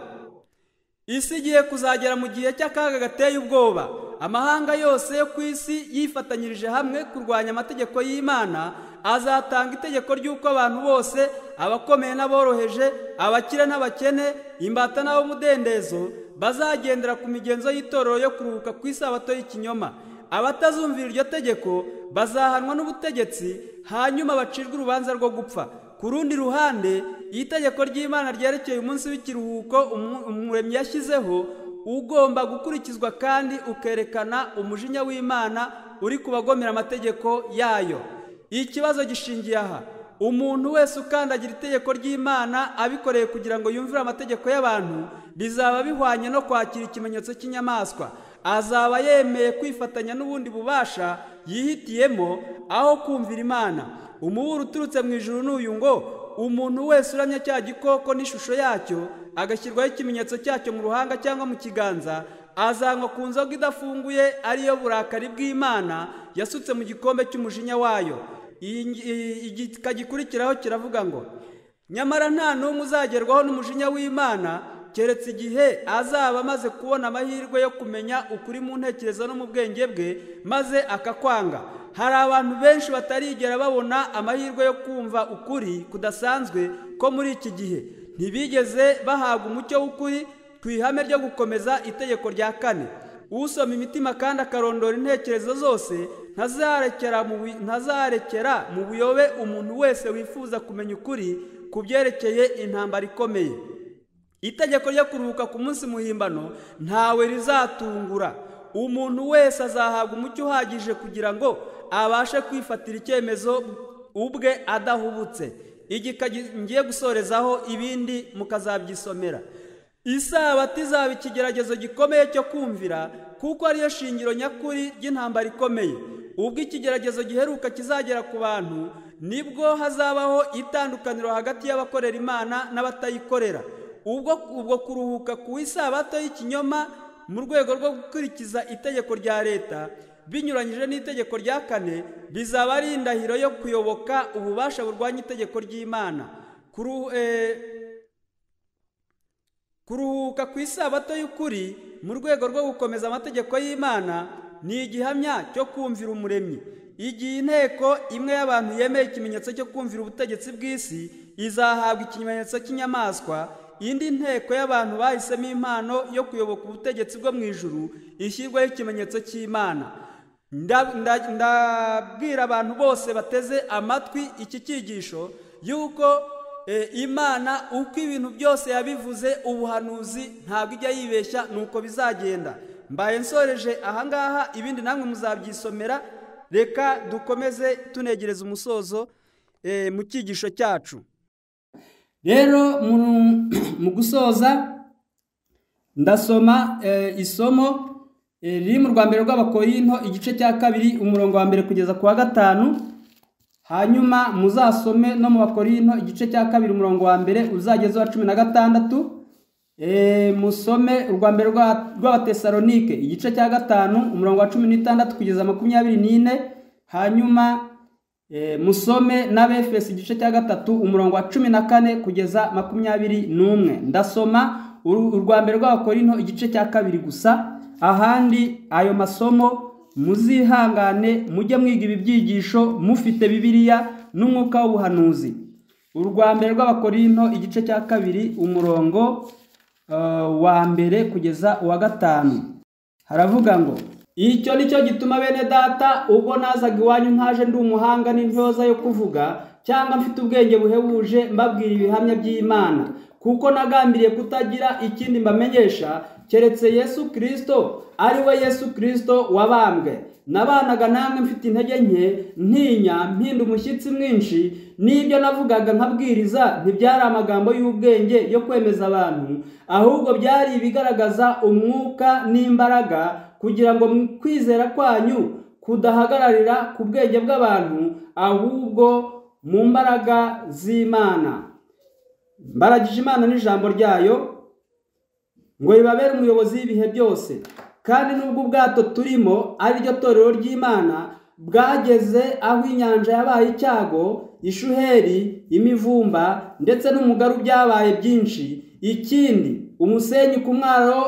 isi igiye kuzagera mu gihe cy'akaga gateye ubwoba amahanga yose yo ku isi yifatanyirije hamwe kurwanya amategeko y'imana azatanga itegeko ry'uko abantu bose abakomeye n'aboroheje abakire n'abakene imbata n'abomudendezo bazagendera ku migenzo y'itorero yo kuruhuka ku isabato y'ikinyoma abatazumvira iryo tegeko bazahanwa n'ubutegetsi hanyuma bacirwe urubanza rwo gupfa ku rundi ruhande iyo itegeko ry'imana ryerekeye umunsi w'ikiruhuko umu- umuremyi yashyizeho ugomba gukurikizwa kandi ukerekana umujinya w'imana uri kubagomera amategeko yayo ikibazo gishingiye aha umuntu wese ukandagira itegeko ry'imana abikoreye kugira ngo yumvire amategeko y'abantu bizaba bihwanye no kwakira ikimenyetso cy'inyamaswa azaba yemeye kwifatanya n'ubundi bubasha yihitiyemo aho kumvira imana umuburo uturutse mu ijuru ni uyu ngo umuntu wese uramya cya gikoko n'ishusho yacyo agashyirwaho ikimenyetso cyacyo mu ruhanga cyangwa mu kiganza azanywa ku nzoga idafunguye ariyo burakari bw'imana yasutse mu gikombe cy'umujinya wayo Iyi ngi- iyi- igika gikurikiraho kiravuga ngo nyamara nta n'umwe uzagerwaho n'umujinya w'imana keretse igihe azaba amaze kubona amahirwe yo kumenya ukuri mu ntekerezo no mu bwenge bwe maze akakwanga hari abantu benshi batarigera babona amahirwe yo kumva ukuri kudasanzwe ko muri iki gihe ntibigeze bahabwa umucyo w'ukuri ku ihame ryo gukomeza itegeko rya kane usoma imitima kandi akarondora intekerezo zose ntazarekera mu bu- ntazarekera mu buyobe umuntu wese wifuza kumenya ukuri ku byerekeye intambara ikomeye itegeko ryo kuruhuka ku munsi muhimbano ntawe rizatungura umuntu wese azahabwa umucyo uhagije kugira ngo abashe kwifatira icyemezo ubwe adahubutse igika gi- ngiye gusorezaho ibindi mukazabyisomera isabato izaba ikigeragezo gikomeye cyo kumvira kuko ariyo shingiro nyakuri ry'intambara ikomeye ubwo ikigeragezo giheruka kizagera ku bantu nibwo hazabaho itandukaniro hagati y'abakorera imana n'abatayikorera ubwo ubwo kuruhuka ku isabato y'ikinyoma mu rwego rwo gukurikiza itegeko rya leta binyuranyije n'itegeko rya kane bizaba ari indahiro yo kuyoboka ububasha burwanya itegeko ry'imana Kuru- eh, kuruhuka ku isabato y'ukuri mu rwego rwo gukomeza amategeko y'imana ni igihamya cyo kumvira umuremyi igihe inteko imwe y'abantu yemeye ikimenyetso cyo kumvira ubutegetsi bw'isi izahabwa ikimenyetso cy'inyamaswa indi nteko y'abantu bahisemo impano yo kuyoboka ubutegetsi bwo mu ijuru ishyirwaho ikimenyetso cy'imana Nda- nda- ndabwira abantu bose bateze amatwi iki cyigisho yuko eh, imana uko ibintu byose yabivuze ubuhanuzi ntabwo ijya yibeshya nuko bizagenda mbaye nsoreje ahangaha ibindi namwe muzabyisomera reka dukomeze tunegereza umusozo eh, mu cyigisho cyacu rero mu- mu gusoza ndasoma eh, isomo eh, riri mu rwa mbere rw'abakorinto igice cya kabiri umurongo wa mbere kugeza ku wa gatanu hanyuma muzasome no mu bakorinto igice cya kabiri umurongo wa mbere uzageze uwa cumi na gatandatu Eh, musome urwa mbere rwa- rw'abatesalonike igice cya gatanu umurongo wa cumi n'itandatu kugeza makumyabiri n'ine hanyuma eh, musome n'abefesi igice cya gatatu umurongo wa cumi na kane kugeza makumyabiri n'umwe ndasoma uru- urwa mbere rw'abakorinto igice cya kabiri gusa ahandi ayo masomo muzihangane mujye mwiga ibi byigisho mufite bibiliya n'umwuka w'ubuhanuzi urwa mbere rw'abakorinto igice cya kabiri umurongo eh, wa mbere kugeza uwa gatanu haravuga ngo icyo ni cyo gituma bene data ubwo nazaga iwanyu ntaje ndi umuhanga n'intyoza yo kuvuga cyangwa mfite ubwenge buhebuje mbabwira ibihamya by'imana kuko nagambiriye kutagira ikindi mbamenyesha keretse yesu kirisito ari we yesu kirisito wabambwe nabanaga namwe mfite intege nke ntinya mpinda umushyitsi mwinshi n'ibyo navugaga nkabwiriza ntibyari amagambo y'ubwenge yo kwemeza abantu ahubwo byari ibigaragaza umwuka n'imbaraga kugira ngo mu kwizera kwanyu kudahagararira ku bwenge bw'abantu ahubwo mu mbaraga z'imana mbaragije imana n'ijambo ryayo ngo ribabere umuyobozi w'ibihe byose kandi nubwo ubwato turimo ari ryo torero ry'imana bwageze aho inyanja yabaye icyago ishuheri imivumba ndetse n'umugaru byabaye byinshi ikindi umusenyi ku mwaro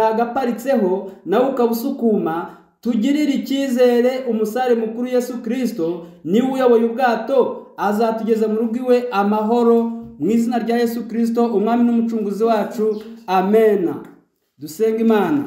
bwagaparitseho nawo ukaba usukuma tugirire icyizere umusare mukuru yesu kirisito niwe uyoboye ubwato azatugeza mu rugo iwe amahoro mu izina rya yesu kirisito umwami n'umucunguzi wacu amena dusenga imana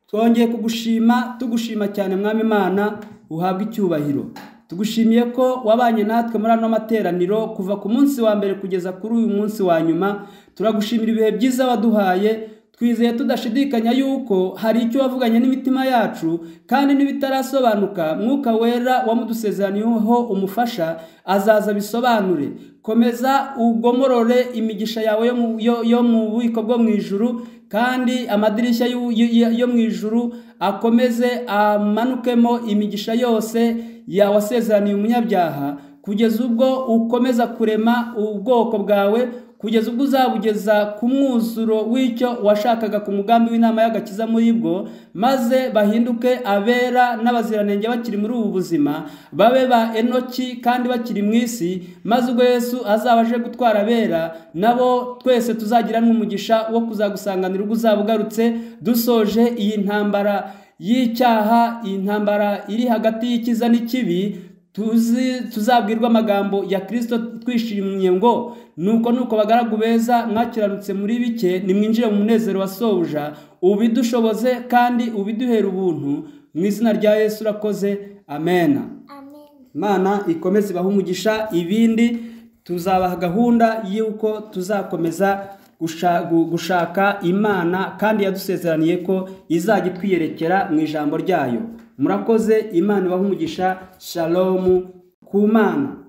twongeye kugushima tugushima cyane mwami imana uhabwe icyubahiro tugushimiye ko wabanye natwe muri ano materaniro kuva ku munsi wa mbere kugeza kuri uyu munsi wa nyuma turagushimira ibihe byiza waduhaye twizeye tudashidikanya yuko hari icyo wavuganye n'imitima yacu kandi n'ibitarasobanuka mwuka wera wamudusezeraniyeho umufasha azaza bisobanure komeza ugomorore imigisha yawe yo mu- yo- yo mu bubiko bwo mu ijuru kandi amadirishya y'u- y- y- yo mu ijuru akomeze amanukemo imigisha yose ya- wasezeraniye umunyabyaha kugeza ubwo ukomeza kurema ubwoko bwawe kugeza ubwo uzabugeza ku mwuzuro w'icyo washakaga ku mugambi w'inama y'agakiza muri bwo maze bahinduke abera n'abaziranenge bakiri muri ubu buzima babe ba enoki kandi bakiri mu isi maze ubwo yesu azaba aje gutwara abera nabo twese tuzagira n'umugisha wo kuzagusanganira ubwo uzaba ugarutse dusoje iyi ntambara y'icyaha iyi ntambara iri hagati y'ikiza n'ikibi tuzi tuzabwirwa amagambo ya kirisito twishimiye ngo nuko nuko bagaragu beza mwakiranutse muri bike nimwinjire mu munezero wa sobuja ubidushoboze kandi ubiduhera ubuntu mu izina rya yesu urakoze amena imana ikomeze ibahe umugisha ibindi tuzabaha gahunda y'uko tuzakomeza gusha- gu- gushaka imana kandi yadusezeraniye ko izajya itwiyerekera mu ijambo ryayo murakoze imana ibahe umugisha shalomu ku mana